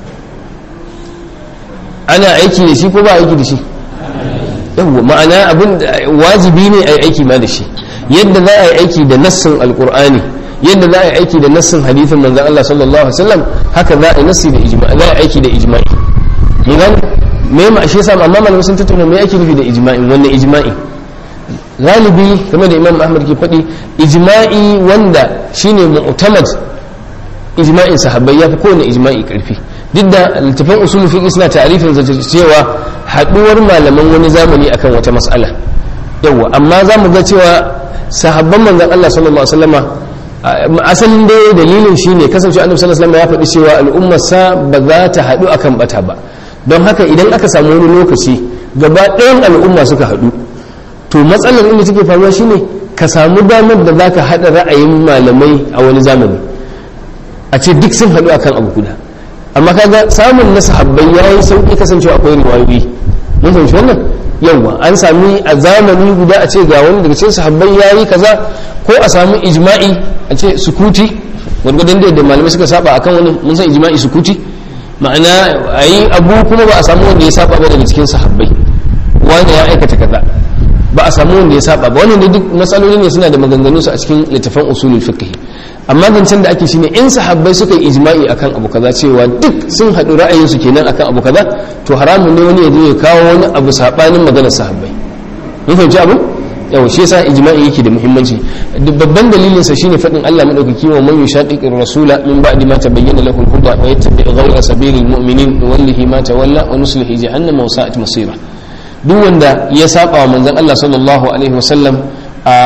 A: ana aiki da shi ko ba aiki da shi yawwa ma'ana abin wajibi ne a yi aiki ma da shi yadda za a yi aiki da nassin alkur'ani yadda za a yi aiki da nassin hadithin manzan Allah sallallahu alaihi wasallam haka za a yi nassi da ijma'i za a yi aiki da ijma'i mun gane me ma shi yasa amma malamai sun tattauna me ake nufi da ijma'i wannan ijma'i galibi game da imam ahmad ke faɗi ijma'i wanda shine mu'tamad ijma'in sahabbai ya fi kowane ijma'i karfi duk da littafin usulul fiqh suna ta'rifin cewa haduwar malaman wani zamani akan wata mas'ala yawa amma za mu ga cewa sahabban manzon Allah sallallahu alaihi wasallama asalin dai dalilin shine kasance annabi sallallahu alaihi wasallam ya faɗi cewa al'ummar sa ba za ta haɗu akan bata ba don haka idan aka samu wani lokaci gaba ɗayan al'umma suka haɗu to matsalar inda take faruwa shine ka samu damar da zaka haɗa ra'ayin malamai a wani zamani a ce duk sun haɗu akan abu guda amma kaga samun na sahabbai yayi sauki kasancewa akwai riwayoyi mun fahimci wannan yawa an sami a zamani guda a ce ga wani daga cikin sahabbai yayi kaza ko a samu ijma'i a ce sukuti gwargwadon da malamai suka saba akan wani mun san ijma'i sukuti ma'ana a yi abu kuma ba a samu wanda ya saba ba daga cikin sahabbai wanda ya aikata kaza ba a samu wanda ya saba ba wannan duk matsaloli ne suna da maganganu su a cikin littafan usulul fiqh amma zancen da ake shine in sahabbai suka yi ijma'i akan abu kaza cewa duk sun haɗu ra'ayin su kenan akan abu kaza to haramun ne wani ya zo ya kawo wani abu sabanin maganar sahabbai mun fahimci abu yawa shi yasa ijma'i yake da muhimmanci babban dalilin sa shine fadin Allah madaukaki wa man yushaqiqir rasula min ba'di ma tabayyana lahu al-huda wa yattabi' ghayra sabilil mu'minin nuwallihi ma tawalla wa nuslihi jahannama wa sa'at masira duk wanda ya saba wa manzon Allah sallallahu alaihi wasallam a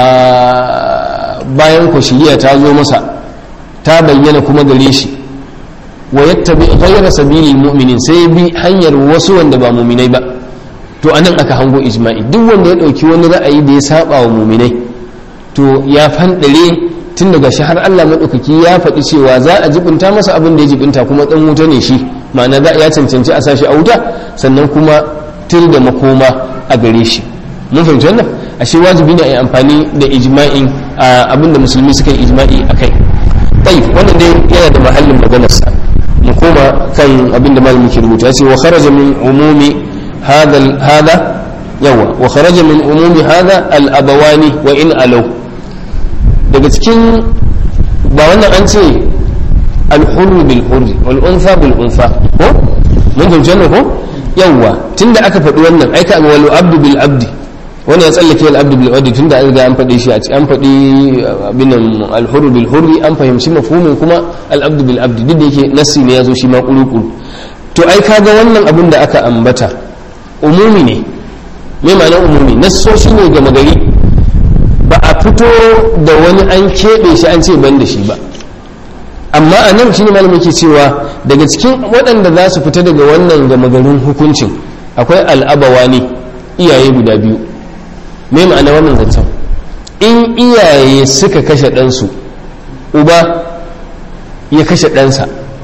A: bayan ku shiriya ta zo masa ta bayyana kuma gare shi wa yattabi ghayra sabilil mu'minin sai bi hanyar wasu wanda ba mu'minai ba to anan aka hango ijma'i duk wanda ya dauki wani ra'ayi da ya saba wa muminai to ya fandare tun daga shi har Allah madaukaki ya faɗi cewa za a jibinta masa abin da ya jibinta kuma dan wuta ne shi ma'ana za ya cancanci a sashi a wuta sannan kuma tir da makoma a gare shi mun fahimci wannan ashe wajibi ne a yi amfani da ijma'in abin da musulmi suka yi ijma'i a kai tayyib wannan dai yana da mahallin maganarsa mu koma kan abin da malamin ke rubuta ya ce wa kharaja min umumi هذا هذا يوا وخرج من عموم هذا الابوان وان الو daga cikin ba wannan an ce alhurru bil hurri wal unfa bil unfa ko mun fahimci wannan ko yawa tunda aka faɗi wannan ai ka wal abdu bil abdi wannan ya tsallake al abdu bil abdi tunda an riga an faɗi shi a an faɗi abin al hurru bil hurri an fahimci mafhumin kuma al abdu bil abdi duk da yake nassi ne yazo shi ma kuru to ai kaga wannan abin da aka ambata umumi ne mai ma'anar umumi nassoshi ne gama gari ba a fito da wani an keɓe shi an ce ban da shi ba amma a nan shi ne malam yake cewa daga cikin waɗanda za su fita daga wannan gama garin hukuncin akwai al'abawa ne iyaye guda biyu mai ma'ana wannan zancen in iyaye suka kashe ɗansu uba ya kashe ɗansa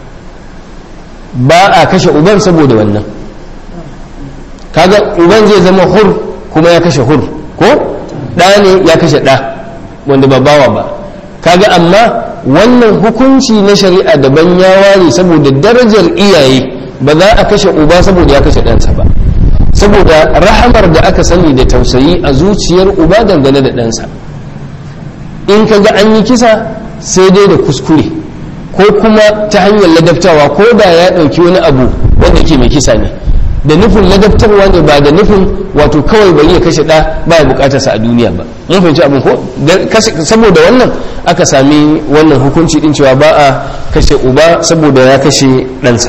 A: ba a kashe uban saboda wannan kaga uban zai zama hur kuma ya kashe hur ko ɗa ne ya kashe ɗa wanda ba bawa ba kaga amma wannan hukunci na shari'a daban ya ware saboda darajar iyaye ba za a kashe uba saboda ya kashe ɗansa ba saboda rahamar da aka sani da tausayi a zuciyar uba dangane da ɗansa in ka ga an yi kisa sai dai da kuskure ko kuma ta hanyar ladabtawa ko da ya ɗauki wani abu wanda ke mai kisa ne da nufin ladabtarwa ne ba da nufin wato kawai bari ya kashe ɗa ba ya bukatar sa a duniya ba mun fahimci abin ko saboda wannan aka sami wannan hukunci din cewa ba a kashe uba saboda ya kashe ɗansa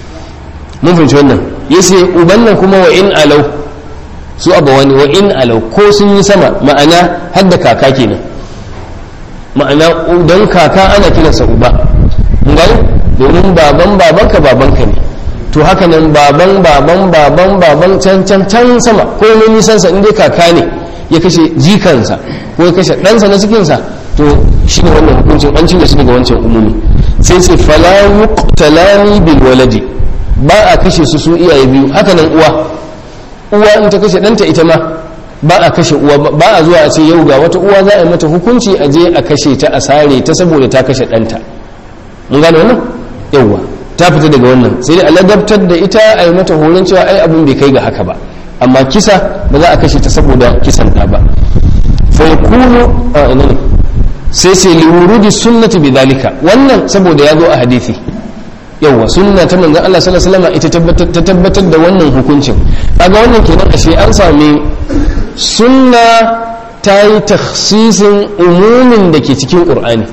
A: mun fahimci wannan yace uban nan kuma wa in alau su abawani wa in alau ko sun yi sama ma'ana har da kaka kenan ma'ana don kaka ana kiransa uba mun gani domin baban babanka babanka ne to haka nan baban baban baban baban can can can sama ko ne nisan sa inda kaka ne ya kashe jikansa ko ya kashe ɗansa na cikinsa to shi ne wannan hukuncin an cire shi daga wancan umumi sai ce fala yuqtalani bil waladi ba a kashe su su iyaye biyu haka nan uwa uwa in ta kashe ɗanta ita ma ba a kashe uwa ba a zuwa a ce yau ga wata uwa za a yi mata hukunci a je a kashe ta a sare ta saboda ta kashe ɗanta mun gane wannan yauwa ta fita daga wannan sai dai a ladabtar da ita a yi mata horon cewa ai abin bai kai ga haka ba amma kisa ba za a kashe ta saboda kisan ta ba fa yakunu a ina ne sai sai li wurudi sunnati bidhalika wannan saboda ya zo a hadisi yawa sunna ta manzon Allah sallallahu alaihi wasallam ita tabbatar ta tabbatar da wannan hukuncin kaga wannan kenan ashe an sami sunna ta yi takhsisin umumin da ke cikin qur'ani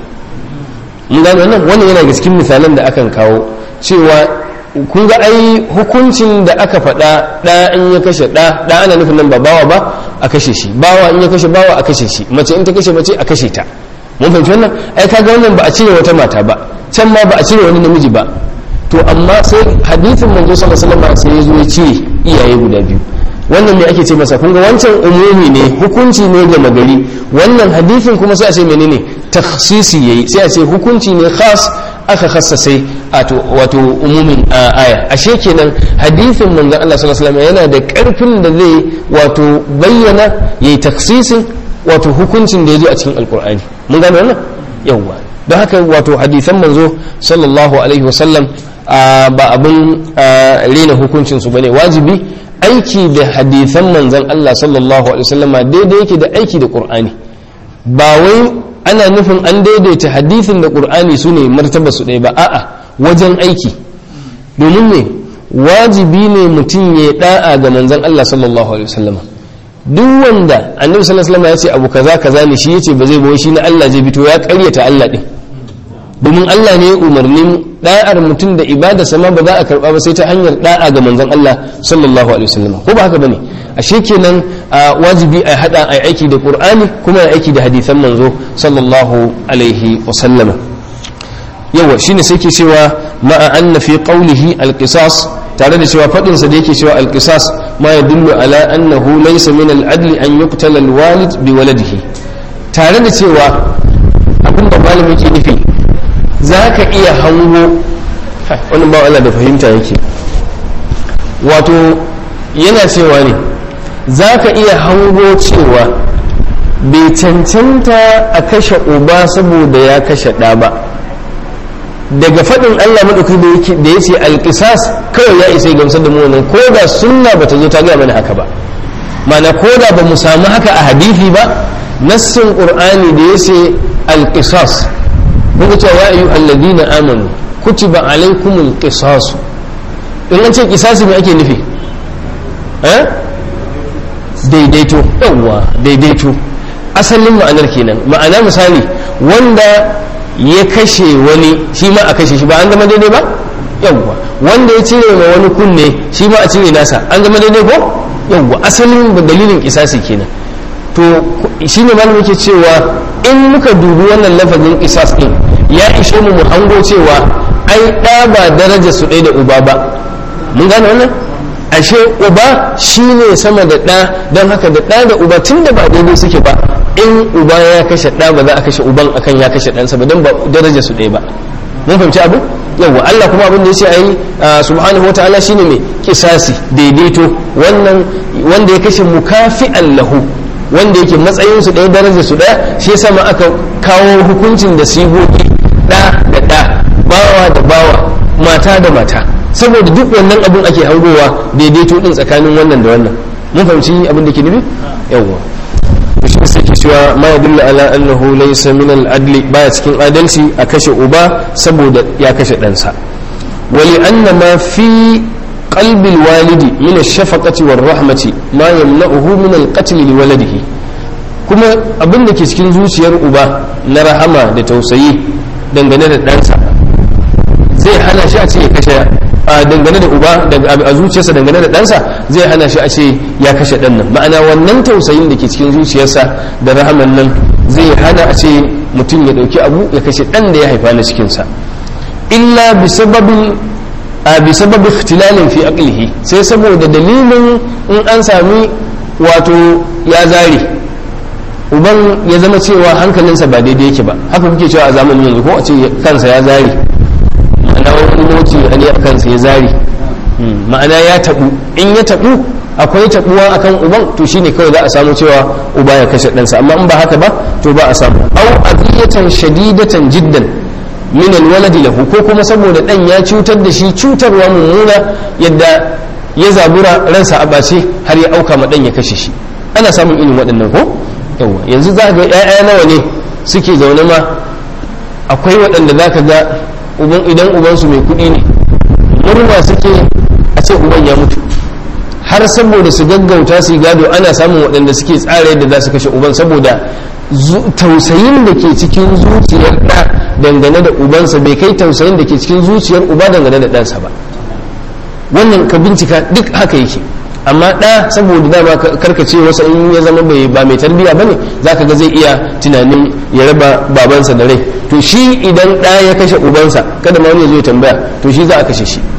A: mun gane wannan wannan yana ga cikin misalan da akan kawo cewa kun ga ai hukuncin da aka faɗa ɗa in ya kashe ɗa ɗa ana nufin nan ba bawa ba a kashe shi bawa in ya kashe bawa a kashe shi mace in ta kashe mace a kashe ta mun fahimci wannan ai kaga wannan ba a cire wata mata ba can ma ba a cire wani namiji ba to amma sai hadithin manzo sallallahu alaihi wasallam sai ya zo ya cire iyaye guda biyu wannan ne ake ce masa kun ga wancan umumi ne hukunci ne ga magari wannan hadithin kuma sai a ce menene takhsisi yayi sai a ce hukunci ne khas aka khassasai wato umumin aya ashe kenan hadithin manzon Allah sallallahu alaihi wasallam yana da karfin da zai wato bayyana yayi taksisin wato hukuncin da yazo a cikin alqur'ani mun gane wannan yawa don haka wato hadisan manzo sallallahu alaihi wasallam ba abin rena hukuncin su bane wajibi aiki da hadisan manzon Allah sallallahu alaihi wasallama daidai yake da aiki da qur'ani ba wai ana nufin an daidaita hadithin da ƙur'ani su ne martaba su ɗaya ba a'a wajen aiki domin ne wajibi ne mutum ya da'a ga manzan Allah sallallahu alaihi wasallam duk wanda annabi sallallahu alaihi wasallam ya ce abu kaza kaza ne shi yace ba zai bawo shi na Allah zai fito ya ƙaryata Allah din domin Allah ne umarnin da'ar mutum da ibada sama ba za a karba ba sai ta hanyar da'a ga manzan Allah sallallahu alaihi wasallam ko ba haka bane ashe kenan wajibi a hada a aiki da qur'ani kuma a aiki da hadisan manzo sallallahu alaihi wasallama yawa shine sai ke cewa ma'a anna fi qawlihi alqisas tare da cewa fadin sa da yake cewa al-qisas ma yadullu ala annahu laysa min al-adli an yuqtala al-walid bi waladihi tare da cewa abinda malami yake nufi zaka iya hango wannan ba Allah da fahimta yake wato yana cewa ne zaka iya hango cewa bai cancanta a kashe uba saboda ya kashe ɗa ba daga faɗin Allah maɗauki da ya ce alƙisas kawai ya isa gamsar da mu wannan ko da sunna bata zo ta gaya mana haka ba mana ko da ba mu samu haka a hadithi ba nassin qur'ani da ya ce alƙisas muka ce ya ayu alladina amanu kutiba alaikumul qisas in an ce qisasi me ake nufi eh daidaito yawwa daidaito asalin ma'anar kenan ma'ana misali wanda ya kashe wani shi ma a kashe shi ba an zama daidai ba yawwa wanda ya cire ma wani kunne shi ma a cire nasa an zama daidai ko yawwa asalin dalilin kisasi kenan to shi ne malamin ke cewa in muka dubi wannan lafazin kisas din ya ishe mu mu hango cewa ai ɗa ba daraja su ɗaya da uba ba mun gane wannan ashe uba shi ne sama da ɗa don haka da ɗa da uba tun da ba daidai suke ba in uba ya kashe ɗa ba za a kashe uban akan ya kashe ɗansa ba don ba daraja su ɗaya ba mun fahimci abu yawwa Allah kuma abin da ya ce a yi subhanahu wa ta'ala shine mai kisasi daidaito wannan wanda ya kashe mukafi'an lahu wanda yake matsayin su ɗaya daraja su ɗaya shi yasa ma aka kawo hukuncin da sigogi ɗa da ɗa bawa da bawa mata da mata saboda duk wannan abin ake hangowa daidaito din tsakanin wannan da wannan mun fahimci abin da ke nufi yawwa shi sai ke cewa ma yadullu ala annahu laysa min al-adli baya cikin adalci a kashe uba saboda ya kashe ɗansa wali anna ma fi qalbi al-walidi min ash-shafaqati war-rahmati ma yamna'uhu min al-qatl li waladihi kuma abin da ke cikin zuciyar uba na rahama da tausayi dangane da ɗansa zai hana shi a ce ya kashe a dangane da uba a zuciyarsa dangane da ɗansa zai hana shi a ce ya kashe ɗan nan ma'ana wannan tausayin da ke cikin zuciyarsa da rahaman nan zai hana a ce mutum ya ɗauki abu ya kashe ɗan da ya haifa na cikinsa illa bi sababin a bi sababi ikhtilalin fi aqlihi sai saboda dalilin in an sami wato ya zare uban ya zama cewa hankalinsa ba daidai yake ba haka kuke cewa a zamanin yanzu ko a ce kansa ya zare ma'ana wani motsi ne a kansa ya zari ma'ana ya tabu in ya tabu akwai tabuwa akan uban to shine kawai za a samu cewa uba ya kashe ɗansa amma in ba haka ba to ba a samu au adiyatan shadidatan jiddan min alwaladi lahu ko kuma saboda dan ya cutar da shi cutarwa mummuna yadda ya zabura ransa a bace har ya auka ma dan ya kashe shi ana samun irin waɗannan ko yawa yanzu za ga ƴaƴa nawa ne suke zaune ma akwai waɗanda za ka ga idan ubansu mai kuɗi ne murna suke a ce uban ya mutu har saboda su gaggauta su gado ana samun waɗanda suke tsara yadda za su kashe uban saboda tausayin da ke cikin zuciyar ɗa dangane da ubansa bai kai tausayin da ke cikin zuciyar uba dangane da ɗansa ba wannan ka bincika duk haka yake amma ɗa saboda dama karkace wasa in ya zama bai ba mai tarbiyya bane zaka ga zai iya tunanin ya raba babansa da rai to shi idan ɗa ya kashe ubansa kada ma wani zai tambaya to shi za a kashe shi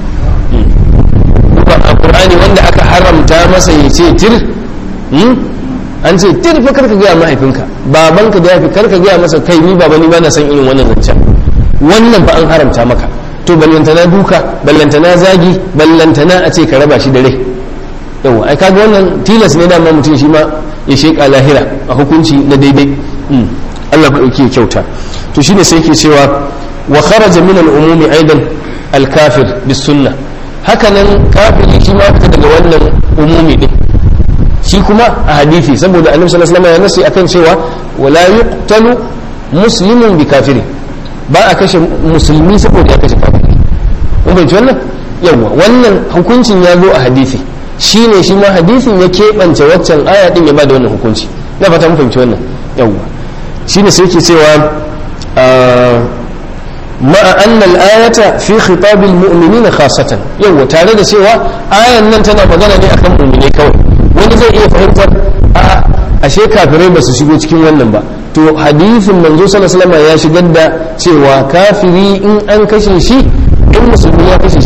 A: a qur'ani wanda aka haramta masa ya ce tir an ce tir fa karka gaya mahaifinka babanka da yafi karka gaya masa kai ni baba ni ba na san irin wannan zancen wannan fa an haramta maka to ballantana duka ballantana zagi ballantana a ce ka raba shi da rai yawa ai kaga wannan tilas ne dama mutum shi ma ya sheka lahira a hukunci na daidai Allah ba dauke kyauta to shine sai yake cewa wa kharaja min al-umumi aidan al-kafir bis sunnah hakanan kafiri shi ma fita daga wannan umumi din shi kuma a hadisi saboda annabi sallallahu alaihi wasallam ya nasi akan cewa wala yuqtalu muslimun bi kafiri ba a kashe musulmi saboda ya kashe kafiri mun bai wannan yawa wannan hukuncin ya zo a hadisi shi ne shi ma hadisin ya keɓance waccan aya din ya ba da wannan hukunci na fata mun fahimci wannan yawa shi ne sai ke cewa ma'a annal ayata fi khitabil mu'minina khasatan yawa tare da cewa ayan nan tana magana ne akan mu'mine kawai wani zai iya fahimtar a ashe kafirai ba su shigo cikin wannan ba to hadisin manzo sallallahu alaihi ya shigar da cewa kafiri in an kashe shi in musulmi ya kashe shi to ba za a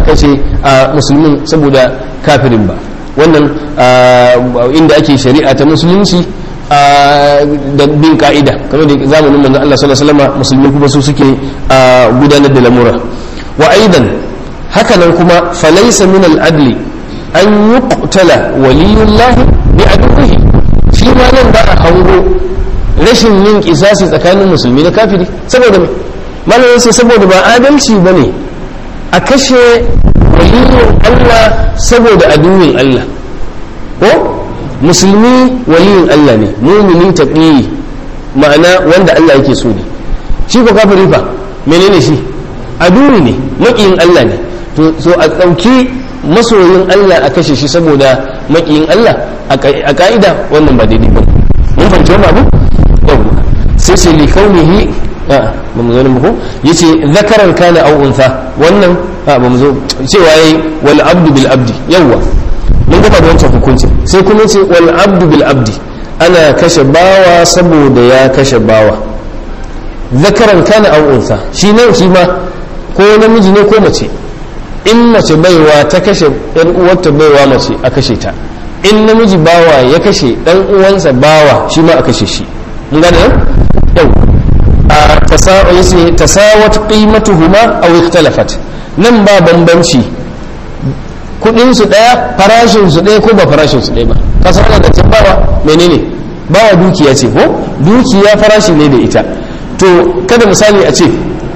A: kashe musulmin saboda kafirin ba wannan inda ake shari'a ta musulunci da bin ka'ida kamar da zamanin manzon Allah sallallahu alaihi wasallam musulmi kuma su suke gudanar da lamura wa aidan haka nan kuma falaysa min al-adli an yuqtala waliyullah bi aduwwihi shi ma nan ba a hango rashin yin kisasi tsakanin musulmi da kafiri saboda me malamin sai saboda ba adalci bane a kashe waliyin Allah saboda aduwin Allah ko musulmi waliyin Allah ne mumini taqiyi ma'ana wanda Allah yake so ne shi ko kafiri fa menene shi aduwi ne makiyin Allah ne to so a dauki masoyin Allah a kashe shi saboda makiyin Allah a ka'ida wannan ba daidai ba mun fahimci wannan abu yau sai sai li kaunihi a ba mu zo ne ko yace zakaran kana aw untha wannan a ba mu zo cewa yayi wal abdu bil abdi yawwa mun gaba da wancan hukuncin sai kuma ce wal abdu bil abdi ana kashe bawa saboda ya kashe bawa zakaran kana aw unsa shi nan shi ma ko namiji ne ko mace in mace baiwa ta kashe ɗan uwarta baiwa mace a kashe ta in namiji bawa ya kashe ɗan uwansa bawa shi ma a kashe shi mun gane yau a tasawat qimatuhuma aw ikhtalafat nan ba bambanci kudin su daya farashin su daya ko ba farashin su daya ba ka san da can bawa menene bawa dukiya ce ko dukiya farashi ne da ita to kada misali a ce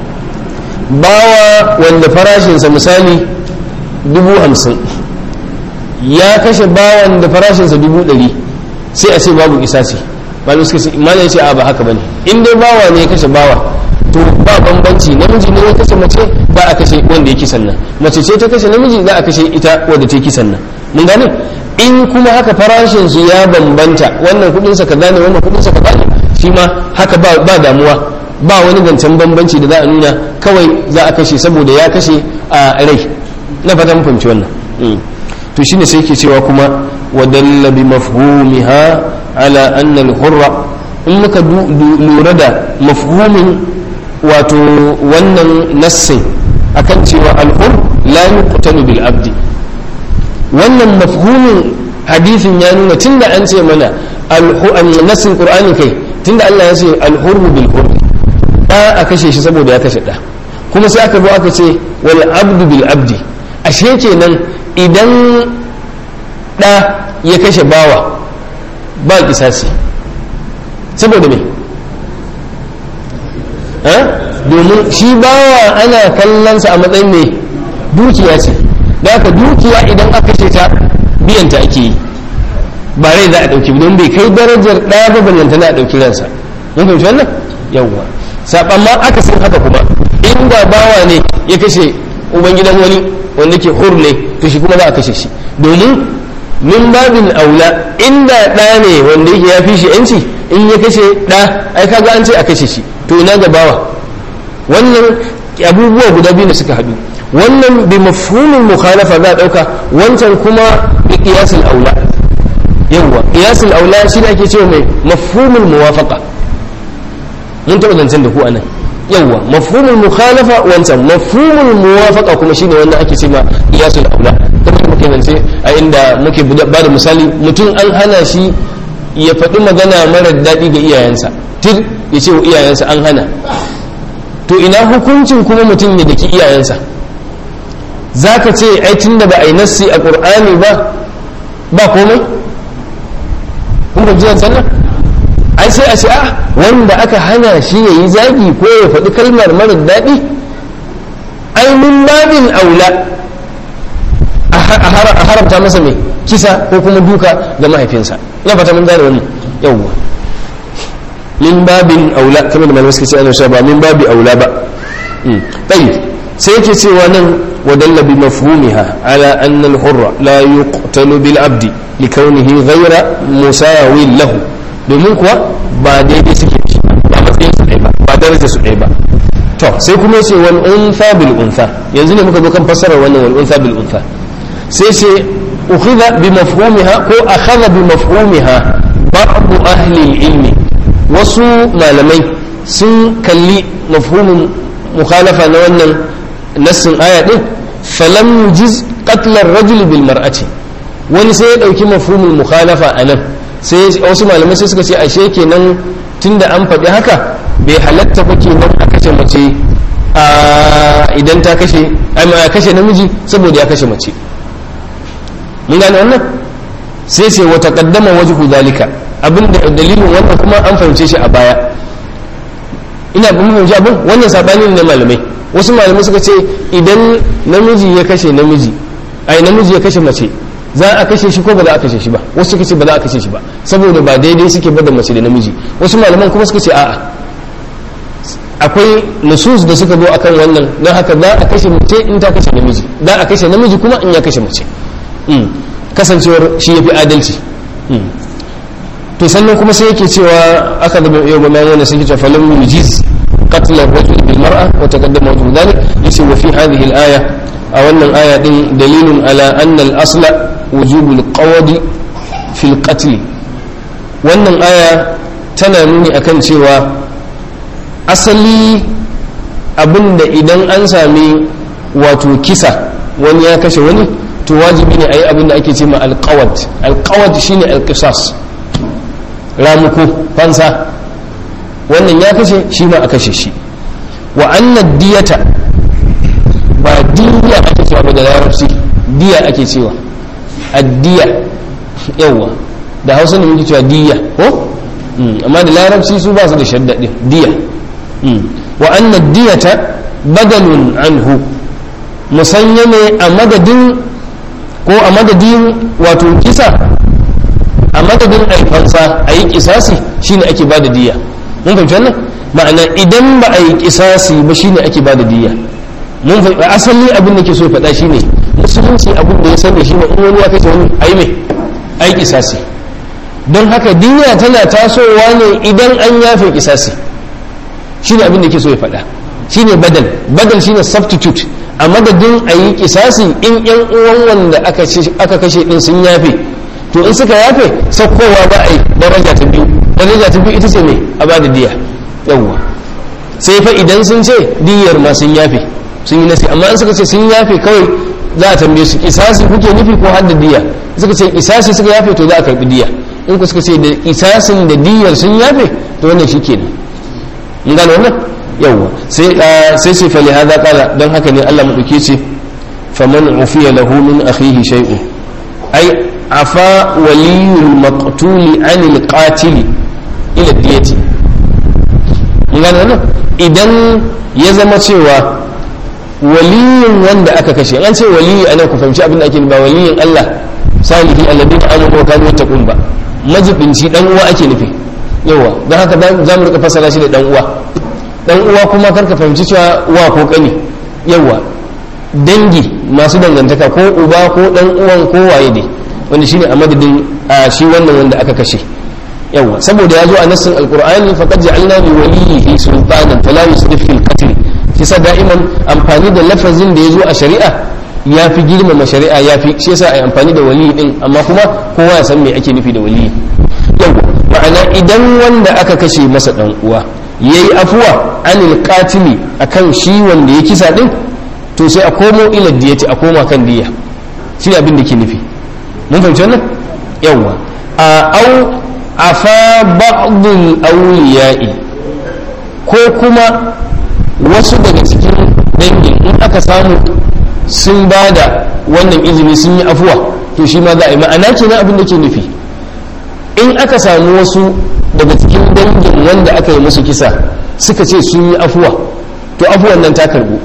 A: bawa wanda farashinsa misali dubu hamsin ya kashe bawan da farashinsa dubu ɗari sai a ce babu isa ce malu suka ce imani ya ce a ba haka bane in dai bawa ne ya kashe bawa to ba bambanci namiji ne ya kashe mace ba a kashe wanda ya kisan nan mace ce ta kashe namiji za a kashe ita wadda ta kisan nan mun gane in kuma haka farashin su ya bambanta wannan kudin sa kaza ne wannan kudin sa kaza ne shi ma haka ba ba damuwa ba wani zancen bambanci da za a nuna kawai za a kashe saboda ya kashe a rai na fata mun fahimci wannan to shine sai ke cewa kuma wadalla bi mafhumiha ala anna al-hurra in muka lura da mafhumin wato wannan nassin akan cewa al-hur la yuqtalu bil abdi wannan mafhumin hadisin ya nuna tunda an ce mana nassin qur'ani kai tunda Allah ya ce al-hurru bil hurr da a kashe shi saboda ya kashe da kuma sai aka zo aka ce wal abdu bil abdi ashe kenan idan da ya kashe bawa ba kisasi saboda me domin shi bawa ana kallonsa a matsayin mai dukiya ce da haka dukiya idan aka kashe ta biyanta ake yi ba rai za a ɗauki don bai kai darajar ɗaya ba ballanta na a ɗauki ransa mun fahimci wannan yawwa saɓan ma aka san haka kuma inda bawa ne ya kashe ubangidan wani wanda ke hur ne to shi kuma za a kashe shi domin min babin aula inda ɗa ne wanda yake ya fi shi yanci in ya kashe ɗa ai kaga an ce a kashe shi to ina ga bawa wannan abubuwa guda biyu da suka haɗu wannan bi mafhumin mukhalafa za a ɗauka wancan kuma bi qiyasul aula yawwa qiyasul aula shi ne ake cewa mai mafhumul muwafaqa mun taɓa zancen da ku anan yawwa mafhumul mukhalafa wancan mafhumul muwafaqa kuma shine wanda ake cewa qiyasul aula kamar muke zance a inda muke ba da misali mutum an hana shi ya faɗi magana mara daɗi ga iyayensa tir ya ce wa iyayensa an hana to ina hukuncin kuma mutum ya daki iyayensa za ka ce ai tun da ba a yi nassi a ƙur'ani ba ba komai kun ba jiyan sannan ai sai a ce a wanda aka hana shi ya yi zagi ko ya faɗi kalmar mara daɗi ai min babin aula a haramta masa mai kisa ko kuma duka ga mahaifinsa ina fata mun gane wannan yawwa min babin aula kamar da malamai suka ce ana sha ba min babi aula ba tayyib sai yake cewa nan wadalla bi mafhumiha ala anna al-hurra la yuqtalu bil abdi likawnihi ghayra musawin lahu domin kuwa ba daidai suke shi ba matsayin su ɗaya ba ba daraja su ɗaya ba to sai kuma yace wal untha bil untha yanzu ne muka zo kan fassarar wannan wal untha bil untha sai ce ukhidha bi mafhumiha ko akhadha bi mafhumiha ba'd ahli al-ilmi wasu malamai sun kalli mafhumin mukhalafa na wannan nassin aya din falam yujiz qatl ar-rajul bil mar'ati wani sai ya dauki mafhumul mukhalafa anan sai wasu malamai sai suka ce ashe kenan tunda an faɗi haka bai halatta ba kenan a kashe mace idan ta kashe ya kashe namiji saboda ya kashe mace mun gane wannan sai ce wata kaddama wajhu dalika abinda dalilin wannan kuma an fahimce shi a baya ina mun fahimci abin wannan sabani ne malamai wasu malamai suka ce idan namiji ya kashe namiji ai namiji ya kashe mace za a kashe shi ko ba za a kashe shi ba wasu suka ce ba za a kashe shi ba saboda ba daidai suke ba da mace da namiji wasu malaman kuma suka ce a'a akwai nusus da suka zo akan wannan don haka za a kashe mace in ta kashe namiji za a kashe namiji kuma in ya kashe mace kasancewar shi ya fi adalci to sannan kuma sai yake cewa aka da yau ba mai sai yake falam yujiz qatl ar-rajul bil mar'a wa taqaddama wajhu dhalik yace wa fi hadhihi al-aya a wannan aya din dalilun ala anna al-asla wujub al-qawd fi al-qatl wannan aya tana nuni akan cewa asali abinda idan an sami wato kisa wani ya kashe wani to wajibi ne a yi abinda ake ce ma alkawad alkawad shine alkisas ramuko fansa wannan ya kashe shi ma a kashe shi wa annad diyata ba diya ake cewa ba da larabci diya ake cewa addiya yawa da hausa ne muke cewa diya ko amma da larabci su ba su da shaddadin diya wa annad diyata badalun anhu musanya ne a madadin ko a madadin wato kisa a madadin aifansa a yi kisasi shine ake ba da diya mun fahimci wannan ma'ana idan ba a yi kisasi ba shine ake ba da diya mun fahimci asali abin da ke so faɗa shine musulunci abin da ya sani shine in wani ya kashe wani ayi mai ayi kisasi don haka diya tana tasowa ne idan an yafe kisasi shine abin da ke so ya faɗa shine badal badal shine substitute a madadin a yi kisasi in yan uwan wanda aka kashe din sun yafe to in suka yafe saukowa ba a yi daraja ta biyu daraja ta biyu ita ce ne a ba da diya yawwa sai fa idan sun ce diyar ma sun yafe sun yi nasi amma in suka ce sun yafe kawai za a tambaye su kisasi kuke nufi ko har da diya suka ce kisasi suka yafe to za a karbi diya in ku suka ce da kisasin da diyar sun yafe to wannan shi kenan mun gane wannan yawwa sai sai sai fa lihada qala dan haka ne Allah madauke ce faman ufiya lahu min akhihi shay'un ai afa waliyul maqtul anil qatil ila diyati mun gane wannan idan ya zama cewa waliyin wanda aka kashe an ce waliyi ana ku fahimci abin da ake ba waliyin Allah salihi alladhi amanu wa kanu yattaqun ba majibinci dan uwa ake nufi yawa don haka za mu rika fasara shi da dan uwa dan uwa kuma karka fahimci cewa uwa ko kani yawa dangi masu dangantaka ko uba ko dan uwan ko waye dai wanda shine a madadin a shi wannan wanda aka kashe yawa saboda ya zo a nassin alqur'ani faqad ja'alna li waliyhi sultanan fala yusrif fil qatl kisa da'iman amfani da lafazin da ya zo a shari'a ya fi girmama shari'a ya fi shi yasa ai amfani da waliyi din amma kuma kowa ya san me ake nufi da waliyi yawa ma'ana idan wanda aka kashe masa dan uwa yayi afuwa anil qatili akan shi wanda ya kisa din to sai a komo ila diyati a koma kan diya shi abin da ke nufi mun fahimci wannan yawa a au afa ba'dul awliya'i ko kuma wasu daga cikin dangin in aka samu sun ba da wannan izini sun yi afuwa to shi ma za a yi ma'ana kenan abin da ke nufi in aka samu wasu daga cikin dangin wanda aka yi musu kisa suka ce sun yi afuwa to afuwan nan ta karbu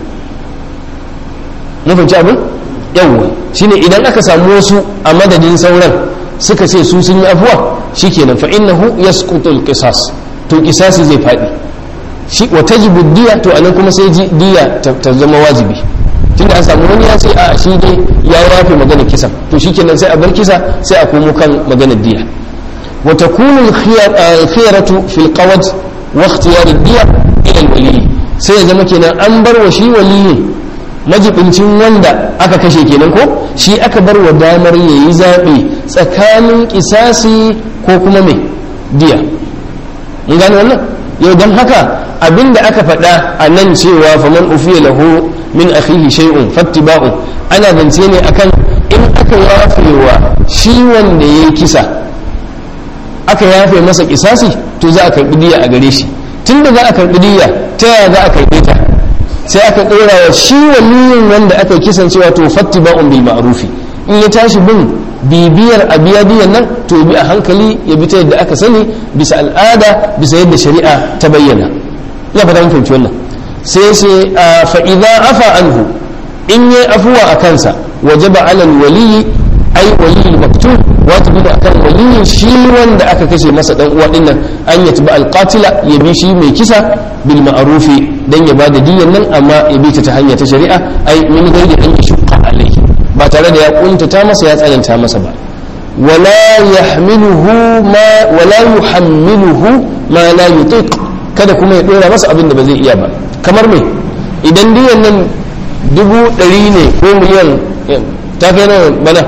A: mun fahimci abin yawwa shine idan aka samu wasu a madadin sauran suka ce su sun yi afuwa shikenan fa innahu yasqutu al-qisas to qisasi zai fadi shi wa tajibu diya to anan kuma sai diya ta zama wajibi tunda an samu wani ya ce a shi dai ya yafe maganar kisa to shikenan sai a bar kisa sai a komo kan maganar diya wa takunu al-khiyaratu fil qawad wa ikhtiyar ad-diya ila al-wali sai ya zama kenan an bar wa shi waliyin majibincin wanda aka kashe kenan ko shi aka bar wa damar yayi zabe tsakanin kisasi ko kuma mai diya mun gane wannan yau don haka abinda aka faɗa a nan cewa faman ufiya lahu min akhihi shay'un fattiba'u ana zance ne akan in aka yafewa shi wanda yayi kisa aka yafe masa kisasi to za a karbi diya a gare shi tunda za a karbi diya ta yaya za a karbe ta sai aka dora wa shi waliyin wanda aka kisan cewa to fattiba'un bil ma'rufi in ya tashi bin bibiyar a biya biyan nan to bi a hankali ya bi ta yadda aka sani bisa al'ada bisa yadda shari'a ta bayyana ina fata mun fahimci wannan sai sai fa idza afa anhu in yi afuwa a kansa wajaba alal waliyi ai waliyi maktul wajibi da akan waliyin shi wanda aka kashe masa dan uwa dinnan an ya tuba alqatila ya bi shi mai kisa bil ma'rufi dan ya bada diyan nan amma ya bi ta ta hanya ta shari'a ai min gairi an yashqa alaihi ba tare da ya kuntata masa ya tsananta masa ba wala yahmiluhu ma wala yuhammiluhu ma la yutiq kada kuma ya dora masa abin da ba zai iya ba kamar me idan diyan nan dubu ɗari ne ko miliyan ta kai nawa bana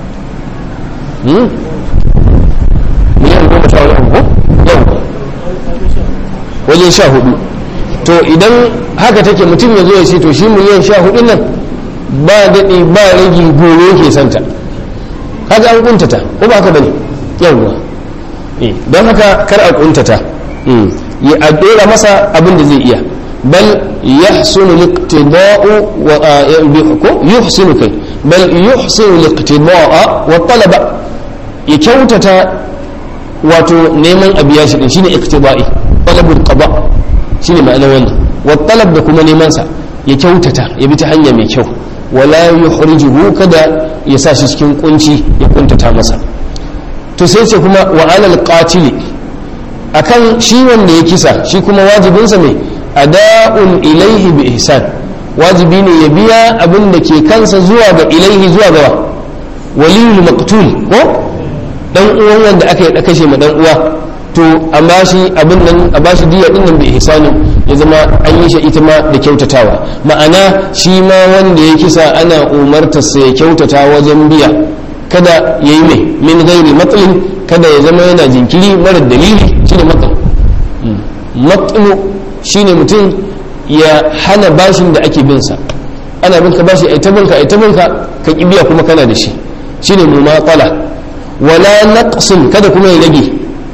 A: miliyan goma sha wani ko yau wajen sha hudu to idan haka take mutum ya zo ya ce to shi miliyan sha hudu nan ba daɗi ba ragi goro ke santa kaga an kuntata ko ba haka bane yawwa don haka kar a kuntata ya a dora masa abin da zai iya bal yahsunu liqtida'u wa ko yuhsinu kai bal yuhsinu liqtida'a wa talaba ya kyautata wato neman abiya shi din shine iqtida'i talabul qada shine ma'anar wannan wa talab da kuma neman sa ya kyautata ya bi ta hanya mai kyau wala yuhrijuhu kada ya sa shi cikin kunci ya kuntata masa to sai ce kuma wa alal qatili akan shi wanda ya kisa shi kuma wajibinsa mai ada'un ilaihi bi ihsan wajibi ne ya biya abin da ke kansa zuwa ga ilaihi zuwa ga waliyul maqtul ko dan uwan wanda aka yi kashe ma dan uwa to a bashi abin nan a bashi diya din nan bi ihsanin ya zama an yi shi ita ma da kyautatawa ma'ana shi ma wanda ya kisa ana umartar sa ya kyautata wajen biya kada yayi mai min gairi matsalin kada ya zama yana jinkiri mara dalili shine matsal matsalu shine mutum ya hana bashin da ake bin sa ana binka bashi ai ta binka ai ta binka ka ki biya kuma kana da shi shine mumatsala wala naqsin kada kuma ya rage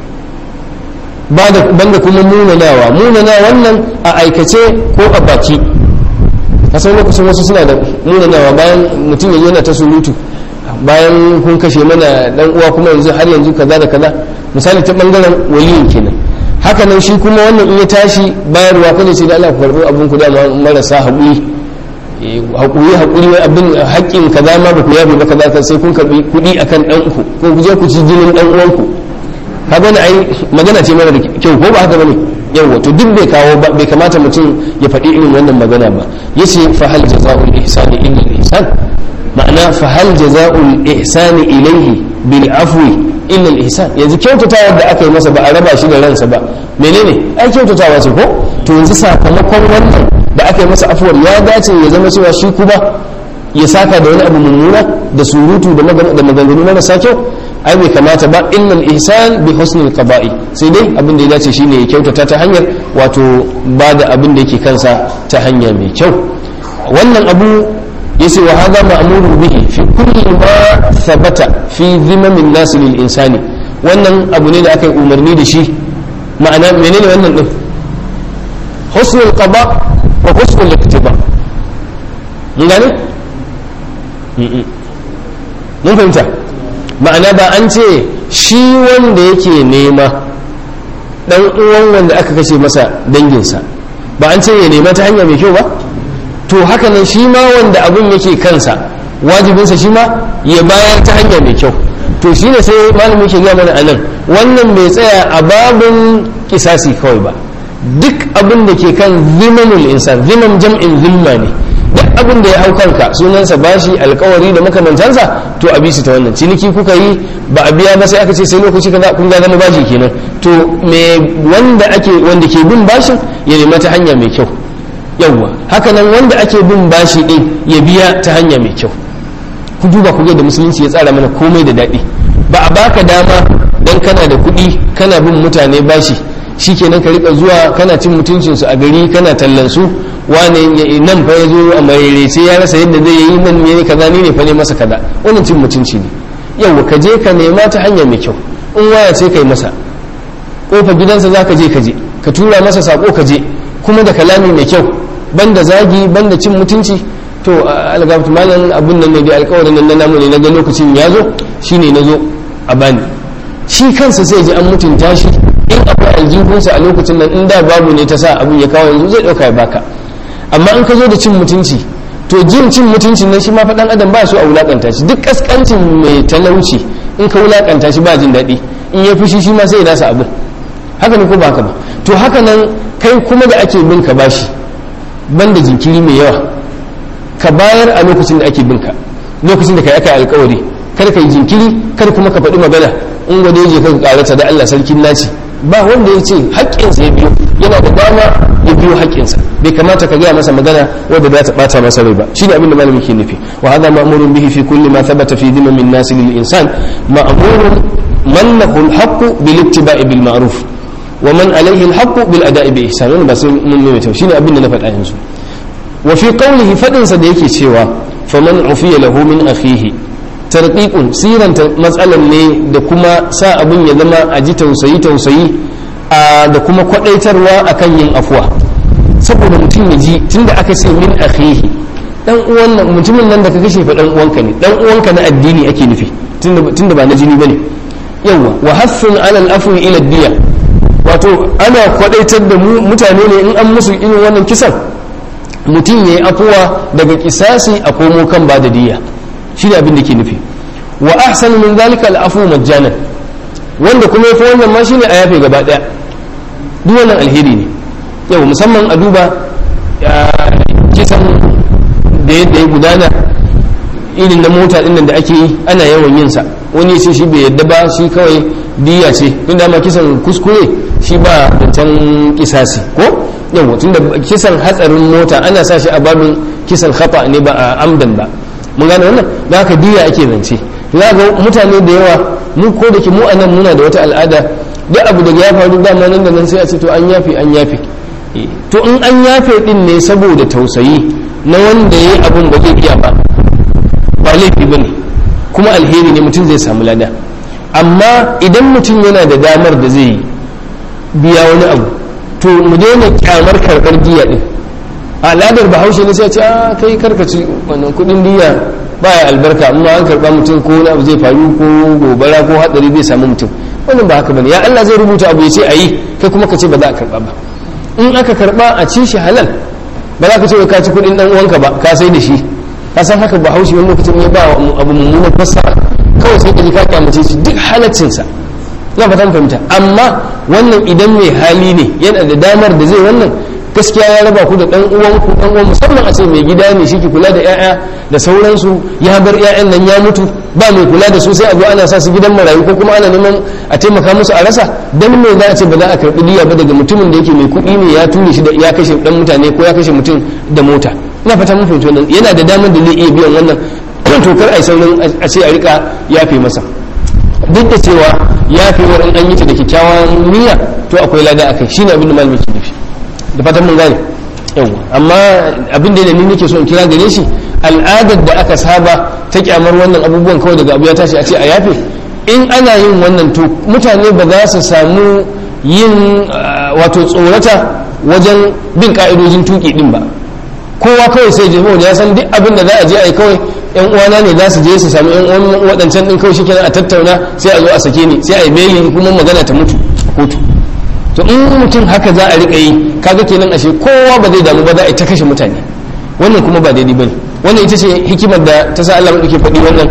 A: banda kuma munanawa munana wannan a aikace ko a baki kasan lokacin wasu suna da munanawa bayan mutum ya yana ta surutu bayan kun kashe mana dan uwa kuma yanzu har yanzu kaza da kaza misali ta bangaren waliyin kenan haka nan shi kuma wannan in ya tashi bayarwa kada sai da Allah ku karbi abin ku da marasa haƙuri haƙuri haƙuri abin haƙƙin kaza ma ba ku yabe ba kaza sai kun karbi kuɗi akan dan ku ko ku je ku ci jinin dan uwanku kaga ne ai magana ce mara da kyau ko ba haka bane yawa to duk bai kawo ba bai kamata mutum ya faɗi irin wannan magana ba yace fa hal jazaa'ul ihsani illa al ihsan ma'ana fa hal jazaa'ul ihsani ilayhi bil afwi illa al ihsan yanzu kyautatawa da aka yi masa ba a raba shi da ransa ba menene ai kyautatawa ce ko to yanzu sakamakon wannan da aka yi masa afuwar ya dace ya zama cewa shi kuma ya saka da wani abu mummuna da surutu da maganganu marasa kyau ai bai kamata ba innal ihsan bi husnil qada'i sai dai abin da ya dace shine ya kyautata ta hanyar wato ba da abin da yake kansa ta hanya mai kyau wannan abu yace wa hadha ma'muru bihi fi kulli ma thabata fi dhimamin nas lil insani wannan abu ne da aka yi umarni da shi ma'ana menene wannan din husnul qada wa husnul iktiba mun gane mun fahimta ma'ana ba an ce shi wanda yake nema dan uwan wanda aka kashe masa danginsa ba an ce ya nema ta hanya mai kyau ba to haka nan shi ma wanda abun yake kansa wajibinsa shi ma ya bayar ta hanya mai kyau to shi ne sai malamin ke gaya mana anan wannan bai tsaya a babin kisasi kawai ba duk abin da ke kan zimanul insan ziman jam'in zimma ne duk abin da ya hau kanka sunansa bashi alkawari da makamantansa to a bisu ta wannan ciniki kuka yi ba a biya ba sai aka ce sai lokaci kaza kun ga zama bashi kenan to me wanda ake wanda ke bin bashin ya nema ta hanya mai kyau yawwa haka nan wanda ake bin bashi din ya biya ta hanya mai kyau ku duba ku ga da musulunci ya tsara mana komai da daɗi ba a baka dama dan kana da kuɗi kana bin mutane bashi shikenan ka rika zuwa kana cin mutuncin su a gari kana tallan su wane nan fa ya zo a marerece ya rasa yadda zai yi nan ne kaza ni ne fa ne masa kaza wannan cin mutunci ne yau ka je ka nema ta hanya mai kyau in waya ce kai masa kofa gidansa za ka je ka je ka tura masa sako ka je kuma da kalami mai kyau banda zagi banda cin mutunci to algabtu malam abun nan ne da alkawarin nan na namu ne na ga lokacin ya zo shine na zo a bani shi kansa sai ji an mutunta shi in akwai aljihunsa a lokacin nan in da babu ne ta sa abun ya kawo yanzu zai dauka ya baka amma in ka zo da cin mutunci to jin cin mutuncin nan shi ma faɗan adam ba su a wulakanta shi duk kaskancin mai talauci in ka wulakanta shi ba jin daɗi in ya fushi shi ma sai ya nasa abin haka ne ko ba haka ba to haka nan kai kuma da ake bin ka bashi banda jinkiri mai yawa ka bayar a lokacin da ake bin ka lokacin da kai aka alkawari kar ka yi jinkiri kar kuma ka faɗi magana in gwada je ka karata da Allah sarkin naci ba wanda ya ce haƙƙinsa ya biyo yana da dama ya biyo haƙƙinsa bai kamata ka gaya masa magana wadda za ta ɓata masa rai ba shi ne abin da malami ke nufi wa hada ma'murun bihi fi kulli ma thabata fi dhimmi min nasi lil insan ma'murun man lahu al-haqqu bil ittiba'i bil ma'ruf wa man alayhi al-haqqu bil ada'i bi ihsan wannan ba sai mun mai shi ne abin da na faɗa yanzu wa fi qawlihi fadin sa da yake cewa faman ufiya lahu min akhihi tarqiqun siranta matsalan ne da kuma sa abin ya zama a ji tausayi tausayi da kuma kwadaitarwa akan yin afuwa saboda mutum ya ji tunda aka ce min akhihi dan uwan nan mutumin nan da ka kashe fa dan uwanka ne dan uwanka na addini ake nufi tunda tunda ba na jini bane yawa wa haffun ala al-afwi ila diya wato ana kwadaitar da mutane ne in an musu irin wannan kisan mutum ya yi afuwa daga kisasi a komo kan ba da diya shi ne abin da ke nufi wa ahsanu min zalika al'afu majjanan wanda kuma yafi wannan ma shine a yafe gaba daya duk wannan alheri ne yau musamman a duba kisan da yadda ya gudana irin na mota din da ake yi ana yawan yin sa wani ce shi bai yadda ba shi kawai diya ce tun da ma kisan kuskure shi ba zancen kisasi ko yawa tun da kisan hatsarin mota ana sa shi a babin kisan khata ne ba a amdan ba mun gane wannan da haka diya ake zance za ga mutane da yawa mu ko da ke mu anan muna da wata al'ada duk abu da ya faru dama nan da nan sai a ce to an yafe an yafe to in an yafe din ne saboda tausayi na wanda ya yi abun ba zai iya ba ba laifi ba ne kuma alheri ne mutum zai samu lada amma idan mutum yana da damar da zai biya wani abu to mu daina kyamar karɓar diya din al'adar bahaushe ne sai ce a kai karkaci wannan kudin diya baya albarka amma an karba mutum ko wani abu zai faru ko gobara ko hadari zai samu mutum wannan ba haka bane ya Allah zai rubuta abu ya ce ayi kai kuma ka ce ba za a karba ba in aka karba a ci shi halal ba za ka ce ka ci kudin dan uwanka ba ka sai da shi ka san haka bahaushe wani lokacin ya ba abu mummunan fassara kawai sai ka ji ka kyamace shi duk halaccinsa ina fatan fahimta amma wannan idan mai hali ne yana da damar da zai wannan gaskiya ya raba ku da dan uwan ku dan uwan musamman a ce mai gida ne shi ke kula da yaya da sauransu ya bar yayan nan ya mutu ba mai kula da su sai a zo ana sa su gidan marayu ko kuma ana neman a taimaka musu a rasa dan me za a ce ba za a karbi diya ba daga mutumin da yake mai kuɗi ne ya ture shi da ya kashe dan mutane ko ya kashe mutum da mota ina fata mun fahimci wannan yana da damar da zai iya biyan wannan to kar ai saurin a ce a rika yafe masa duk da cewa yafewar in an yi ta da kyakkyawan niyya to akwai lada akai shine abin da malami ke nufi da fatan mun gane yawa amma abin da ni nake so in kira gare shi al'adar da aka saba ta kyamar wannan abubuwan kawai daga abu ya tashi a ce a yafe in ana yin wannan to mutane ba za su samu yin wato tsorata wajen bin ka'idojin tuki din ba kowa kawai sai jama'a ya san duk abin da za a je a yi kawai yan uwana ne za su je su sami yan uwan waɗancan din kawai shikenan a tattauna sai a zo a sake ni sai a yi beli kuma magana ta mutu a kotu to in mutum haka za a riƙa yi kaga kenan ashe kowa ba zai damu ba za a ta kashe mutane wannan kuma ba daidai bane wannan ita ce hikimar da ta sa Allah madauke faɗi wannan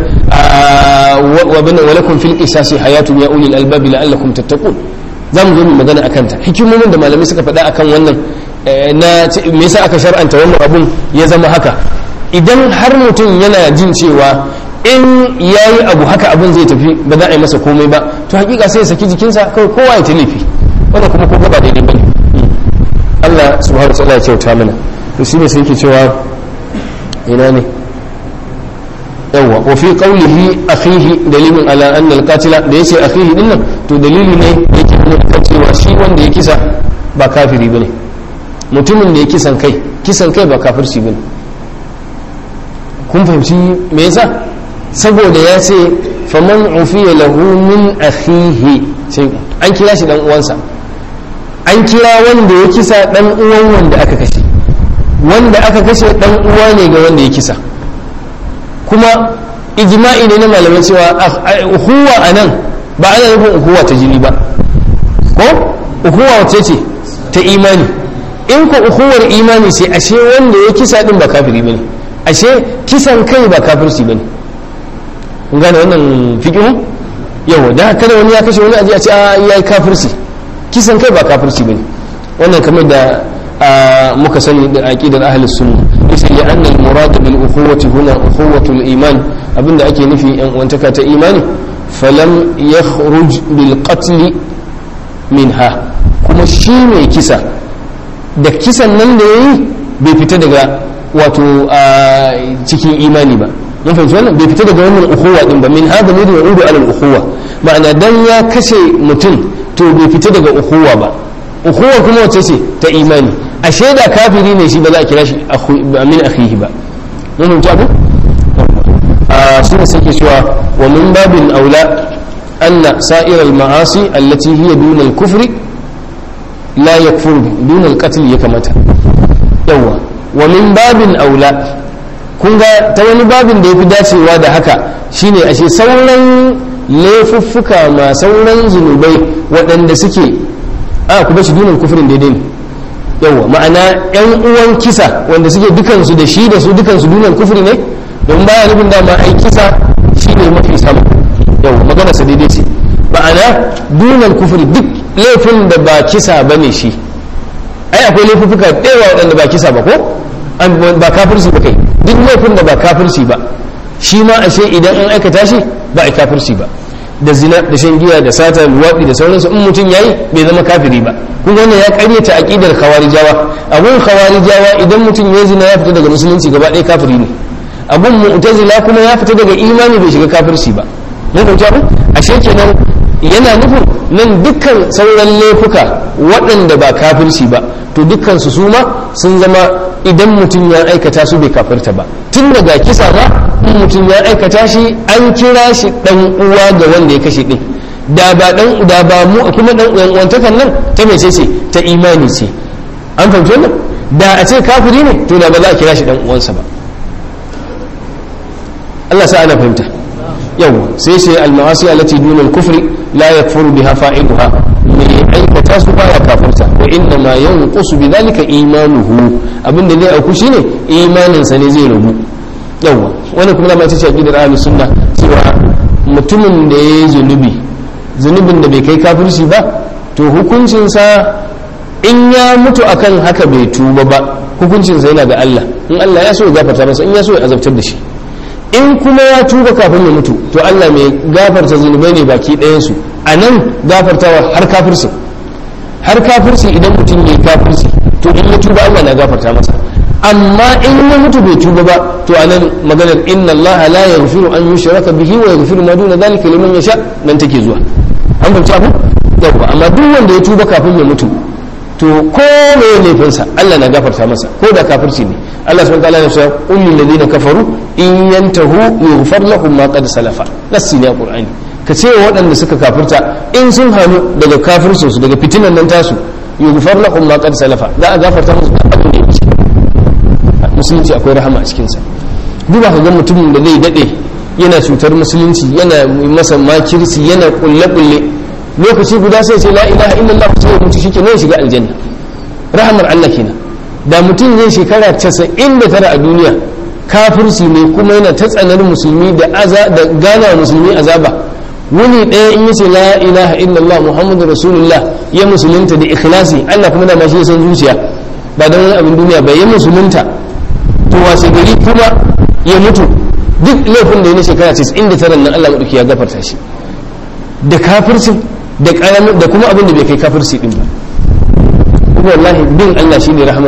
A: wa bana walakum fil qisasi hayatun ya ulil albabi la'allakum tattaqun za mu zo mu magana akan ta hikimomin da malamai suka faɗa akan wannan na me yasa aka shar'anta wannan abun ya zama haka idan har mutum yana jin cewa in yayi abu haka abun zai tafi ba za a yi masa komai ba to hakika sai ya saki jikinsa kawai kowa ya talifi wannan kuma ko ba daidai bane Allah subhanahu wa ta'ala ya kyauta mana to shine sai yake cewa ina ne yawa wa fi qawlihi akhihi dalilun ala anna al-qatila da yace akhihi dinnan to dalili ne yake nuna cewa shi wanda ya kisa ba kafiri bane mutumin da ya kisan kai kisan kai ba kafirci bane kun fahimci me yasa saboda ya ce faman ufiya lahu min akhihi sai an kira shi dan uwansa an kira wanda ya kisa dan uwan wanda aka kashe wanda aka kashe dan uwa ne ga wanda ya kisa kuma ijma'i ne na malamai cewa uhuwa a nan ba ana nufin uhuwa ta jini ba ko uhuwa wace ce ta imani in ko uhuwar imani ce ashe wanda ya kisa din ba kafiri bane ashe kisan kai ba kafirci bane kun gane wannan fiqhu yau da kada wani ya kashe wani aje a ce a yayi kafirci kisan kai ba kafirci bane wannan kamar da muka sani da aqidar ahlus sunna yace li anna al murad bil ukhuwati huna ukhuwatu al iman abinda ake nufi yan uwantaka ta imani falam yakhruj bil qatl minha kuma shi mai kisa da kisan nan da yayi bai fita daga wato cikin imani ba mun fahimci wannan bai fita daga wannan ukhuwa din ba min hada ne da yaudu ala al ukhuwa ma'ana dan ya kashe mutum to bai fita daga ukhuwa ba ukhuwa kuma wace ce ta imani ashe da kafiri ne shi ba za a kira shi min akhihi ba mun fahimci abu a suna sake cewa wa min babin aula anna sa'ir al ma'asi allati hiya dun al kufri la yakfur dun al qatl ya kamata yawa wa min babin aula kun ga ta wani babin da yafi dacewa da haka shine ashe sauran laifuffuka ma sauran zunubai waɗanda suke a ku bashi dunan kufurin daidai ne yawa ma'ana yan uwan kisa wanda suke dukansu da shi da su dukansu dunan kufuri ne don baya nufin dama ai kisa shi ne mafi sama yawa magana sa daidai ce ma'ana dunan kufuri duk laifin da ba kisa ba ne shi ai akwai laifuffuka ɗaya waɗanda ba kisa ba ko ba kafirci ba kai duk laifin da ba kafirci ba shi ma ashe idan an aikata shi ba a kafirci ba da zina da shan giya da sata luwaɗi da sauransu in mutum yayi bai zama kafiri ba kun wannan ya karyata aqidar khawarijawa abun khawarijawa idan mutum ya zina ya fita daga musulunci gaba ɗaya kafiri ne abun mu'tazila kuma ya fita daga imani bai shiga kafirci ba mun fahimci abin ashe kenan yana nufin nan dukkan sauran laifuka waɗanda ba kafirci ba to dukkan su suma sun zama idan mutum ya aikata su bai kafirta ba tun daga kisa ma in mutum ya aikata shi an kira shi dan uwa ga wanda ya kashe din da ba dan da ba mu kuma dan uwan uwantakan nan ta mece ce ta imani ce an fahimci wannan da a ce kafiri ne to da ba za a kira shi dan uwansa ba Allah sa ana fahimta yau sai sai al-ma'asi allati duna al-kufri la yakfuru biha fa'iluha mai aikata su baya kafirta wa inna ma yanqusu bidhalika imanuhu abinda zai auku shine imanin sa ne zai rabu yawa wani kuma ma tace aqidar ahlus sunna cewa mutumin da yayi zunubi zunubin da bai kai kafirci ba to hukuncin sa in ya mutu akan haka bai tuba ba hukuncin sa yana ga Allah in Allah ya so ya gafarta masa in ya so ya azabtar da shi in kuma ya tuba kafin ya mutu to Allah mai gafarta zunubai ne baki ɗayansu a nan gafartawa har kafirci har kafirci idan mutum ya yi kafirci to in ya tuba Allah na gafarta masa amma in ya mutu bai tuba ba to a nan maganar inna Allah la yaghfiru an yushraka bihi wa yaghfiru ma duna dhalika liman yasha nan take zuwa an fahimci abu yawa amma duk wanda ya tuba kafin ya mutu to ko me laifinsa Allah na gafarta masa ko da kafirci ne Allah subhanahu wa ta'ala ya ce qul lil ladina kafaru in yantahu yughfar lahum ma qad salafa nasi ne qur'ani ka ce wa waɗanda suka kafirta in sun hannu daga kafircin su daga fitinan nan tasu yughfar lahum ma qad salafa za a gafarta musu da abin da ya wuce musulunci akwai rahama a cikin sa duba ka ga mutumin da zai dade yana cutar musulunci yana masa makirci yana kulle kulle lokaci guda sai ce la ilaha illallah sai mutu shike ne shiga aljanna rahamar Allah kenan da mutum zai shekara 99 a duniya kafirci ne kuma yana ta tsanar musulmi da aza da gana musulmi azaba wuni ɗaya in yace la ilaha illallah muhammadu rasulullah ya musulunta da ikhlasi Allah kuma da ma shi ya san zuciya ba da wani abin duniya ba ya musulunta to washe gari kuma ya mutu duk laifin da ya na shekara 99 nan Allah madauki ya gafarta shi da kafircin da kuma abin da bai kai kafirci din ba kuma wallahi bin Allah shine rahmar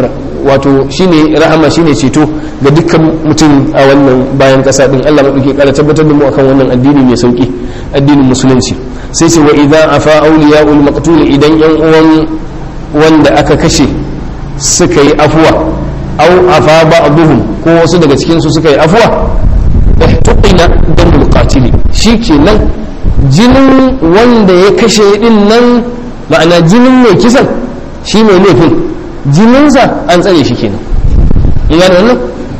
A: wato shine rahama shine ceto ga dukkan mutum a wannan bayan kasa din Allah madauke kara tabbatar da mu akan wannan addini mai sauki addinin musulunci sai ce wa idza afa awliyaul maqtul idan yan uwan wanda aka kashe suka yi afuwa au afa ba'dhum ko wasu daga cikin su suka yi afuwa ihtuqina damul qatili shikenan jinin wanda ya kashe din nan ma'ana jinin mai kisan shi mai laifin jininsa an tsare shi kenan in gane wannan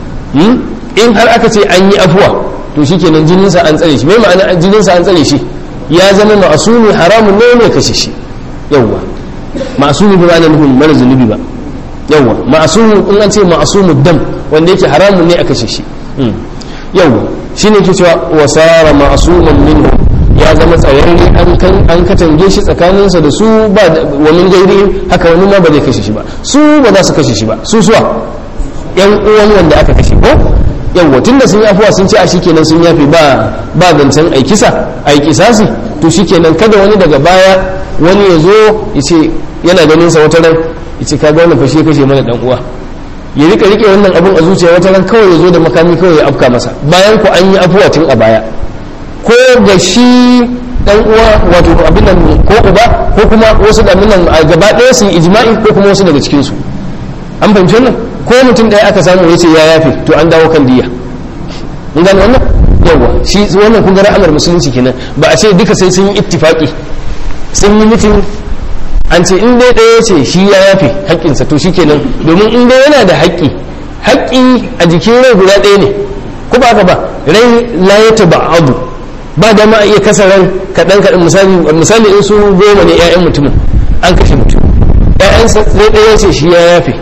A: in har aka ce an yi afuwa to shi kenan jininsa an tsare shi mai ma'ana jininsa an tsare shi ya zama ma'asumi haramun ne mai kashe shi yawwa ma'asumi ba ma'ana nufin mara zunubi ba yawwa ma'asumi in an ce ma'asumu dam wanda yake haramun ne a kashe shi yawwa shine ke cewa wasara ma'asuman minhu ya zama tsayayye an katange shi tsakaninsa da su ba wa min gairi haka wani ma ba zai kashe shi ba su ba za su kashe shi ba su suwa yan uwan wanda aka kashe ko yawwa tunda sun yi afuwa sun ce a shikenan sun yafe ba ba zancen ai kisa ai kisasi to shikenan kada wani daga baya wani ya zo ya ce yana ganin sa wata ran ya ce kaga wannan fashe kashe mana dan uwa ya rika rike wannan abun a zuciya wata ran kawai ya zo da makami kawai ya afka masa bayan ku an yi afuwa tun a baya ko ga shi dan uwa wato abin nan ko uba ko kuma wasu da nan a gaba ɗaya su yi ijma'i ko kuma wasu daga cikin su an fahimci wannan ko mutum ɗaya aka samu ya ce ya yafe to an dawo kan diya mun gane wannan yawa shi wannan kun ga ra'amar musulunci kenan ba a ce duka sai sun yi ittifaqi sun yi mutum an ce in dai ɗaya ce shi ya yafe haƙƙinsa to shikenan domin in dai yana da haƙƙi haƙƙi a jikin rai guda ɗaya ne ko ba ka ba rai la ya taba abu ba da ma iya kasa ran kaɗan kaɗan misali misali in su goma ne 'ya'yan mutumin an kashe mutum 'ya'yansa zai ɗaya ce shi ya yafe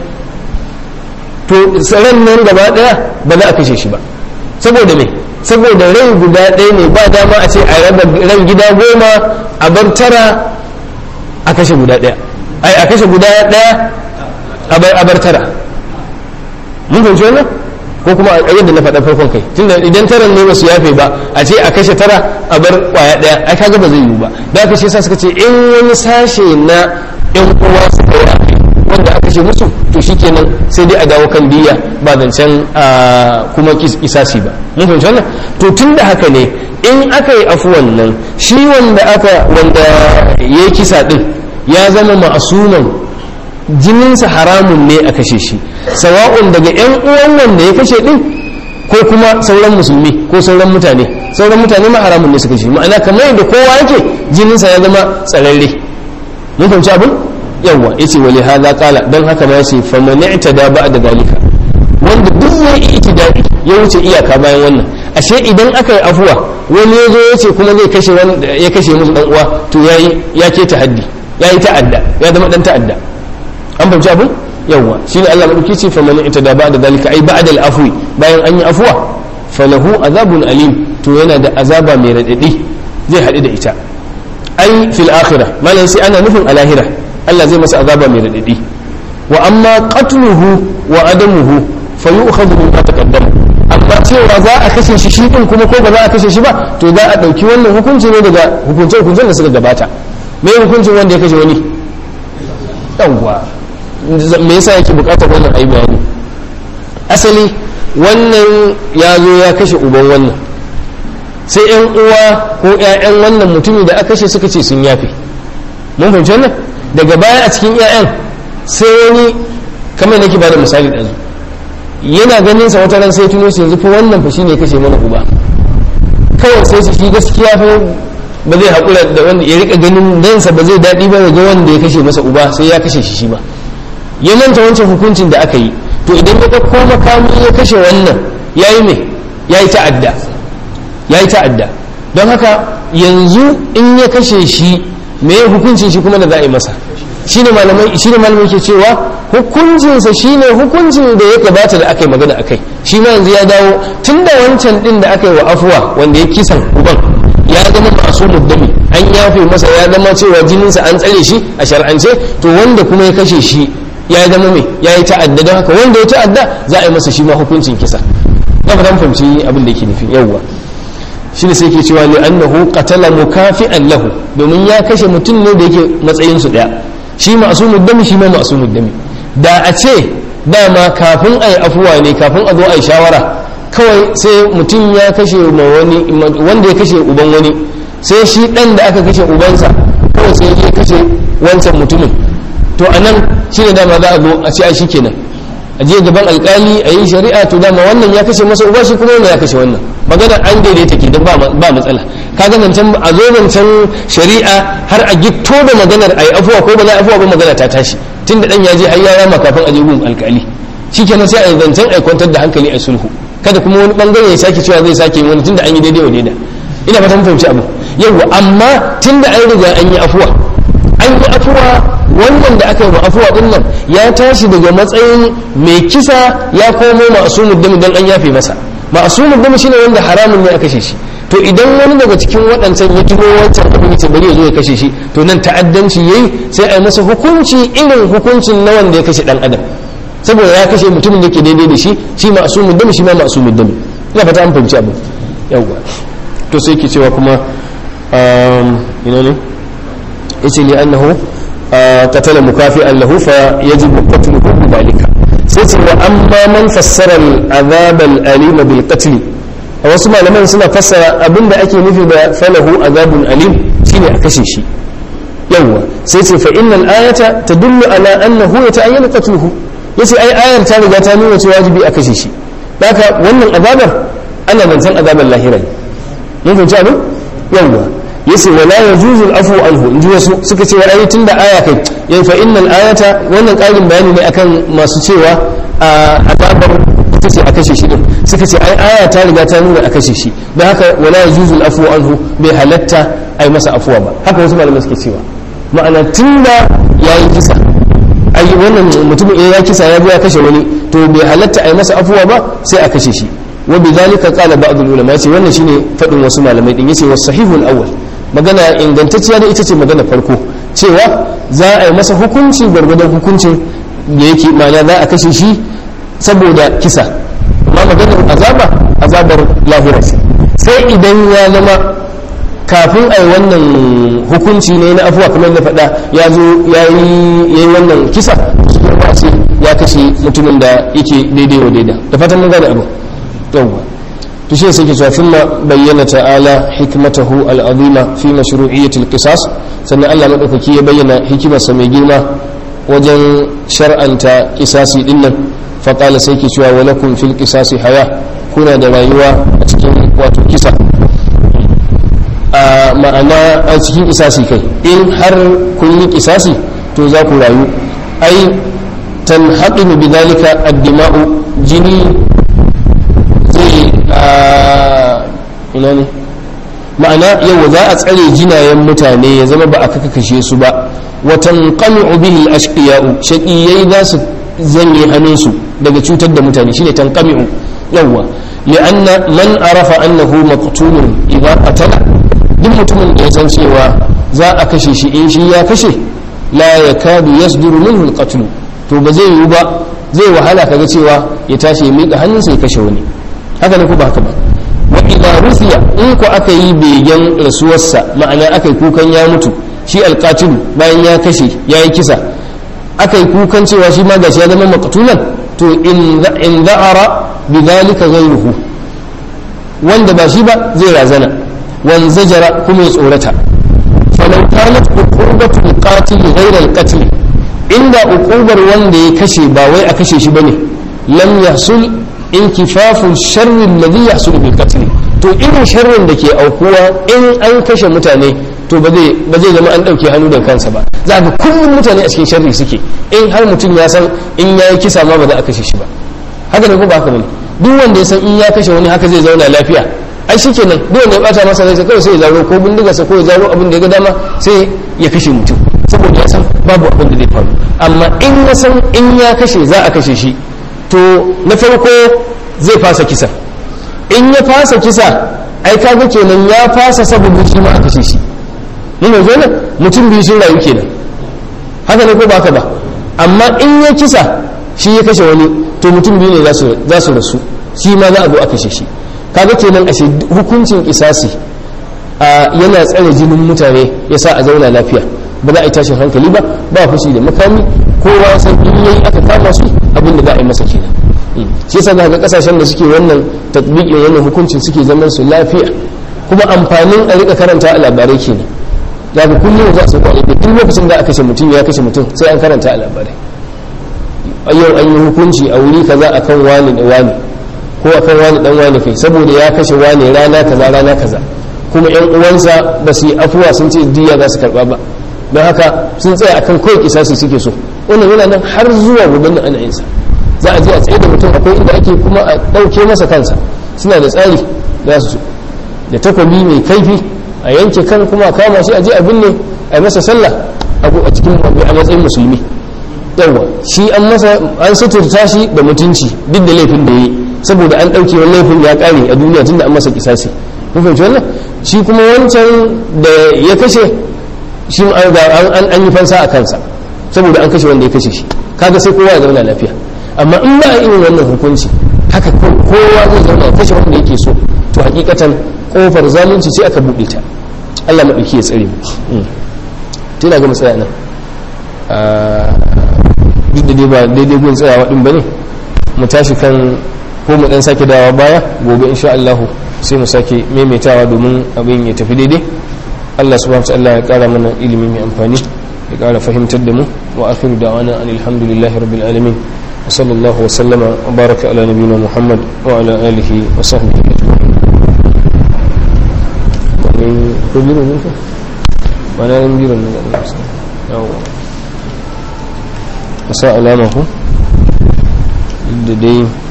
A: to ran nan gaba ɗaya ba za a kashe shi ba saboda me saboda rai guda ɗaya ne ba dama a ce a raba ran gida goma a bar tara a kashe guda ɗaya ai a kashe guda ɗaya a bar tara mun fahimci wannan ko kuma a yadda na faɗa farkon kai tunda idan taran ne basu yafe ba a ce a kashe tara a bar kwaya ɗaya ai kaga ba zai yiwu ba da aka ce sa suka ce in wani sashe na yan uwa suka yafe wanda aka ce musu to shikenan sai dai a dawo kan diya ba zancen kuma isasi ba mun fahimci wannan to tun da haka ne in aka yi afuwan nan shi wanda aka wanda ya yi kisa din ya zama ma'asuman jininsa haramun ne a kashe shi sawa'un daga yan uwan wanda ya kashe din ko kuma sauran musulmi ko sauran mutane sauran mutane ma haramun ne su kashe ma'ana kamar yadda kowa yake jininsa ya zama tsararre mun fahimci abin yawwa yace wali hadha qala dan haka ma yace fa man i'tada ba'da dalika wanda duk ya yi itidai ya wuce iyaka bayan wannan ashe idan aka yi afuwa wani ya zo yace kuma zai kashe wani ya kashe musu dan uwa to yayi ya ke ta'addi yayi ta'adda ya zama dan ta'adda an fahimci abin yawwa shine Allah madauki ce fa man i'tada ba'da dalika ai ba'da al-afwi bayan an yi afuwa falahu azabun alim to yana da azaba mai radadi zai haɗu da ita ai fil akhirah malan sai ana nufin a lahira Allah zai masa azaba mai radadi wa amma qatluhu wa adamuhu fa yu'khadhu min ma taqaddama amma cewa za a kashe shi shi din kuma ko ba za a kashe shi ba to za a dauki wannan hukunci ne daga hukunce hukuncen da suka gabata me hukuncin wanda ya kashe wani yawwa me yasa yake bukatar wannan ayi bayani asali wannan ya zo ya kashe uban wannan sai yan uwa ko ƴaƴan wannan mutumin da aka kashe suka ce sun yafe mun fahimci wannan daga baya a cikin 'ya'yan sai wani kamar nake ba da misali ɗazu yana ganin sa wata ran sai tuno shi yanzu fa wannan fa shine kashe mana uba kawai sai shi gaskiya fa ba zai haƙura da wanda ya rika ganin dansa ba zai daɗi ba ga wanda ya kashe masa uba sai ya kashe shi shi ba ya manta wancan hukuncin da aka yi to idan ya ɗauko makami ya kashe wannan ya yi me ya yi ta'adda ya yi ta'adda don haka yanzu in ya kashe shi me ya hukuncin shi kuma da za a yi masa shine malamai shine malamai ke cewa hukuncinsa shine hukuncin da ya gabata da aka yi magana akai shi ma yanzu ya dawo tunda wancan din da aka yi wa afuwa wanda ya kisan uban ya zama masu muddami an yafe masa ya zama cewa jininsa an tsare shi a shar'ance to wanda kuma ya kashe shi ya zama mai ya yi ta'adda don haka wanda ya ta'adda za a yi masa shi ma hukuncin kisa na fatan fahimci abin da yake nufi yawwa shi ne sai ke cewa li annahu qatala mukafi'an lahu domin ya kashe mutum ne da yake matsayin su daya shi ma'sumud dami shi ma ma'sumud dami da a ce dama kafin a yi afuwa ne kafin a zo a yi shawara kawai sai mutum ya kashe ma wani wanda ya kashe uban wani sai shi dan da aka kashe ubansa kawai sai ya kashe wancan mutumin to a nan shi ne dama za a zo a ce a shi kenan a je gaban alkali a yi shari'a to dama wannan ya kashe masa uba shi kuma wannan ya kashe wannan magana an daidaita ke don ba matsala kaga zancen a zo zancen shari'a har a gitto da maganar a yi afuwa ko ba za a afuwa ba magana ta tashi tun da dan ya je har ya rama kafin a je gun alkali shikenan sai a yi zancen a kwantar da hankali a sulhu kada kuma wani bangare ya sake cewa zai sake wani tunda an yi daidai wa daida ina fata mun fahimci abu yawa amma tunda an riga an yi afuwa an yi afuwa wannan da aka yi afuwa din nan ya tashi daga matsayin mai kisa ya komo ma'asumud dami dan an yafe masa ma'asumud dami shine wanda haramun ne a kashe shi to idan wani daga cikin waɗancan ya tuno wancan abin ya bari ya zo ya kashe shi to nan ta'addanci yayi sai a yi masa hukunci irin hukuncin na wanda ya kashe dan adam saboda ya kashe mutumin da ke daidai da shi shi ma'asumud dami shi ma ma'asumud dami ina fata an fahimci abu yawwa to sai ke cewa kuma ina ne yace li annahu qatala mukafi'an lahu fa yajibu qatluhu bidhalika sai ce wa amma man fassara al-azab al-alim bil qatl wasu malaman suna fassara abinda ake nufi da falahu azabun alim shine a kashe shi yawwa sai ce fa innal ayata tadullu ala annahu yata'ayyanu qatluhu yace ai ayar ta riga ta nuna cewa wajibi a kashe shi haka wannan azabar ana zancen azabar lahira ne mun fahimci abin yawwa yace wala yajuzu al-afu anhu inji wasu suka ce ai tunda aya kai yan fa innal ayata wannan ƙarin bayani ne akan masu cewa azabar ita ce a kashe shi din suka ce ai aya ta riga ta nuna a kashe shi don haka wala yajuzu al-afu anhu bai halatta ai masa afuwa ba haka wasu malamai suke cewa ma'ana tunda yayi kisa ai wannan mutumin ya kisa ya ya kashe wani to bai halatta ai masa afuwa ba sai a kashe shi wa bidhalika qala ba'd al-ulama yace wannan shine fadin wasu malamai din yace was sahihul awwal magana ingantacciya da ita ce magana farko cewa za a yi masa hukunci gwargwadon hukuncin da yake ma'ana za a kashe shi saboda kisa amma maganar azaba azabar lahira sai idan ya zama kafin a yi wannan hukunci ne na afuwa kamar da faɗa ya zo ya yi wannan kisa su kuma ce ya kashe mutumin da yake daidai wa daida da fatan mun gane abu yawwa to shi sai ke cewa thumma bayyana ta'ala hikmatahu al'azima fi mashru'iyyati al-qisas sannan Allah madaukaki ya bayyana hikimarsa mai girma wajen shar'anta kisasi dinnan fa qala sai ke cewa wa lakum fil qisasi haya kuna da rayuwa a cikin wato kisa a ma'ana a cikin kisasi kai in har kun yi kisasi to za ku rayu ai tanhaqimu bidhalika ad-dima'u jini zai ina ne ma'ana yau za a tsare jinayen mutane ya zama ba a kaka kashe su ba watan qami'u bihi al-ashqiya'u shaqiyai za su zanye hannunsu daga cutar da mutane shine tanqami'u yawwa li'anna man arafa annahu maqtulun idza qatala duk mutumin da ya san cewa za a kashe shi in shi ya kashe la yakadu yasduru minhu al-qatl to ba zai yiwu ba zai wahala kaga cewa ya tashi ya miƙa hannunsa ya kashe wani haka ne ko ba haka ba wa idza rufiya in ko aka yi begen rasuwarsa ma'ana aka yi kukan ya mutu shi alqatilu bayan ya kashe ya yi kisa aka yi kukan cewa shi ma gashi ya zama maqtulan to in in za'ara bidhalika ghayruhu wanda ba shi ba zai razana wan zajara kuma ya tsorata falau kanat uqubatu alqatil ghayra alqatl inda uqubar wanda ya kashe ba wai a kashe shi bane lam yahsul inkifafun sharrin ladhi yahsul bil qatl to irin sharrin da ke aukuwa in an kashe mutane to ba zai ba zai zama an dauke hannu da kansa ba za ga kullum mutane a cikin sharri suke in har mutum ya san in yayi kisa ma ba za a kashe shi ba haka ne ko ba haka bane duk wanda ya san in ya kashe wani haka zai zauna lafiya ai shikenan duk wanda ya bata masa rai sai kawai sai ya zaro ko bindigarsa ko ya zaro abin da ya ga dama sai ya kashe mutum saboda ya san babu abin da zai faru amma in ya san in ya kashe za a kashe shi to na farko zai fasa kisa in ya fasa kisa ai kaga kenan ya fasa saboda shi ma a kashe shi mun yanzu ne mutum biyu sun rayu kenan haka ne ko ba haka ba amma in ya kisa shi ya kashe wani to mutum biyu ne za su rasu shi ma za a zo a kashe shi kaga kenan ashe hukuncin kisasi yana tsare jinin mutane ya sa a zauna lafiya ba za a yi tashin hankali ba ba fushi da makami kowa san in yayi aka kama su abin da za a yi masa kenan shi yasa za ga kasashen da suke wannan tatbiqin wannan hukuncin suke zaman su lafiya kuma amfanin a rika karanta a labarai kenan za ka kullum za su kwaye da duk lokacin da aka kashe mutum ya kashe mutum sai an karanta a labarai yau an yi hukunci a wuri kaza akan wani da wani ko akan wani dan wani kai saboda ya kashe wani rana kaza rana kaza kuma yan uwansa ba su yi afuwa sun ce diya za su karba ba don haka sun tsaya akan kawai kisasi suke so wannan yana nan har zuwa gobe da ana yin sa za a je a tsaye da mutum akwai inda ake kuma a ɗauke masa kansa suna da tsari za su da takobi mai kaifi a yanke kan kuma a kama shi a je a binne a yi masa sallah a cikin a matsayin musulmi yawa shi an masa an suturta shi da mutunci duk da laifin da ya yi saboda an ɗauke wani laifin ya ƙare a duniya tunda an masa kisasi kun fahimci wannan shi kuma wancan da ya kashe shi an yi fansa a kansa saboda an kashe wanda ya kashe shi kaga sai kowa ya zauna lafiya amma in ba a irin wannan hukunci haka kowa zai zauna ya kashe wanda yake so to hakikatan kofar zalunci sai aka buɗe ta Allah maɗauki ya tsare mu tuna ga matsaya nan duk da dai ba daidai gun tsayawa din bane mu tashi kan ko mu dan sake dawa baya gobe insha Allah sai mu sake maimaitawa domin abin ya tafi daidai Allah subhanahu wa ta'ala ya kara mana ilimi mai amfani ya kara fahimtar da mu wa akhiru da'wana alhamdulillahi rabbil alamin wa sallallahu wa sallama wa baraka ala nabiyyina muhammad wa ala alihi wa sahbihi ajma'in wani ko biro ne ka wani ran biro ne da Allah yawa sa alama ku da dai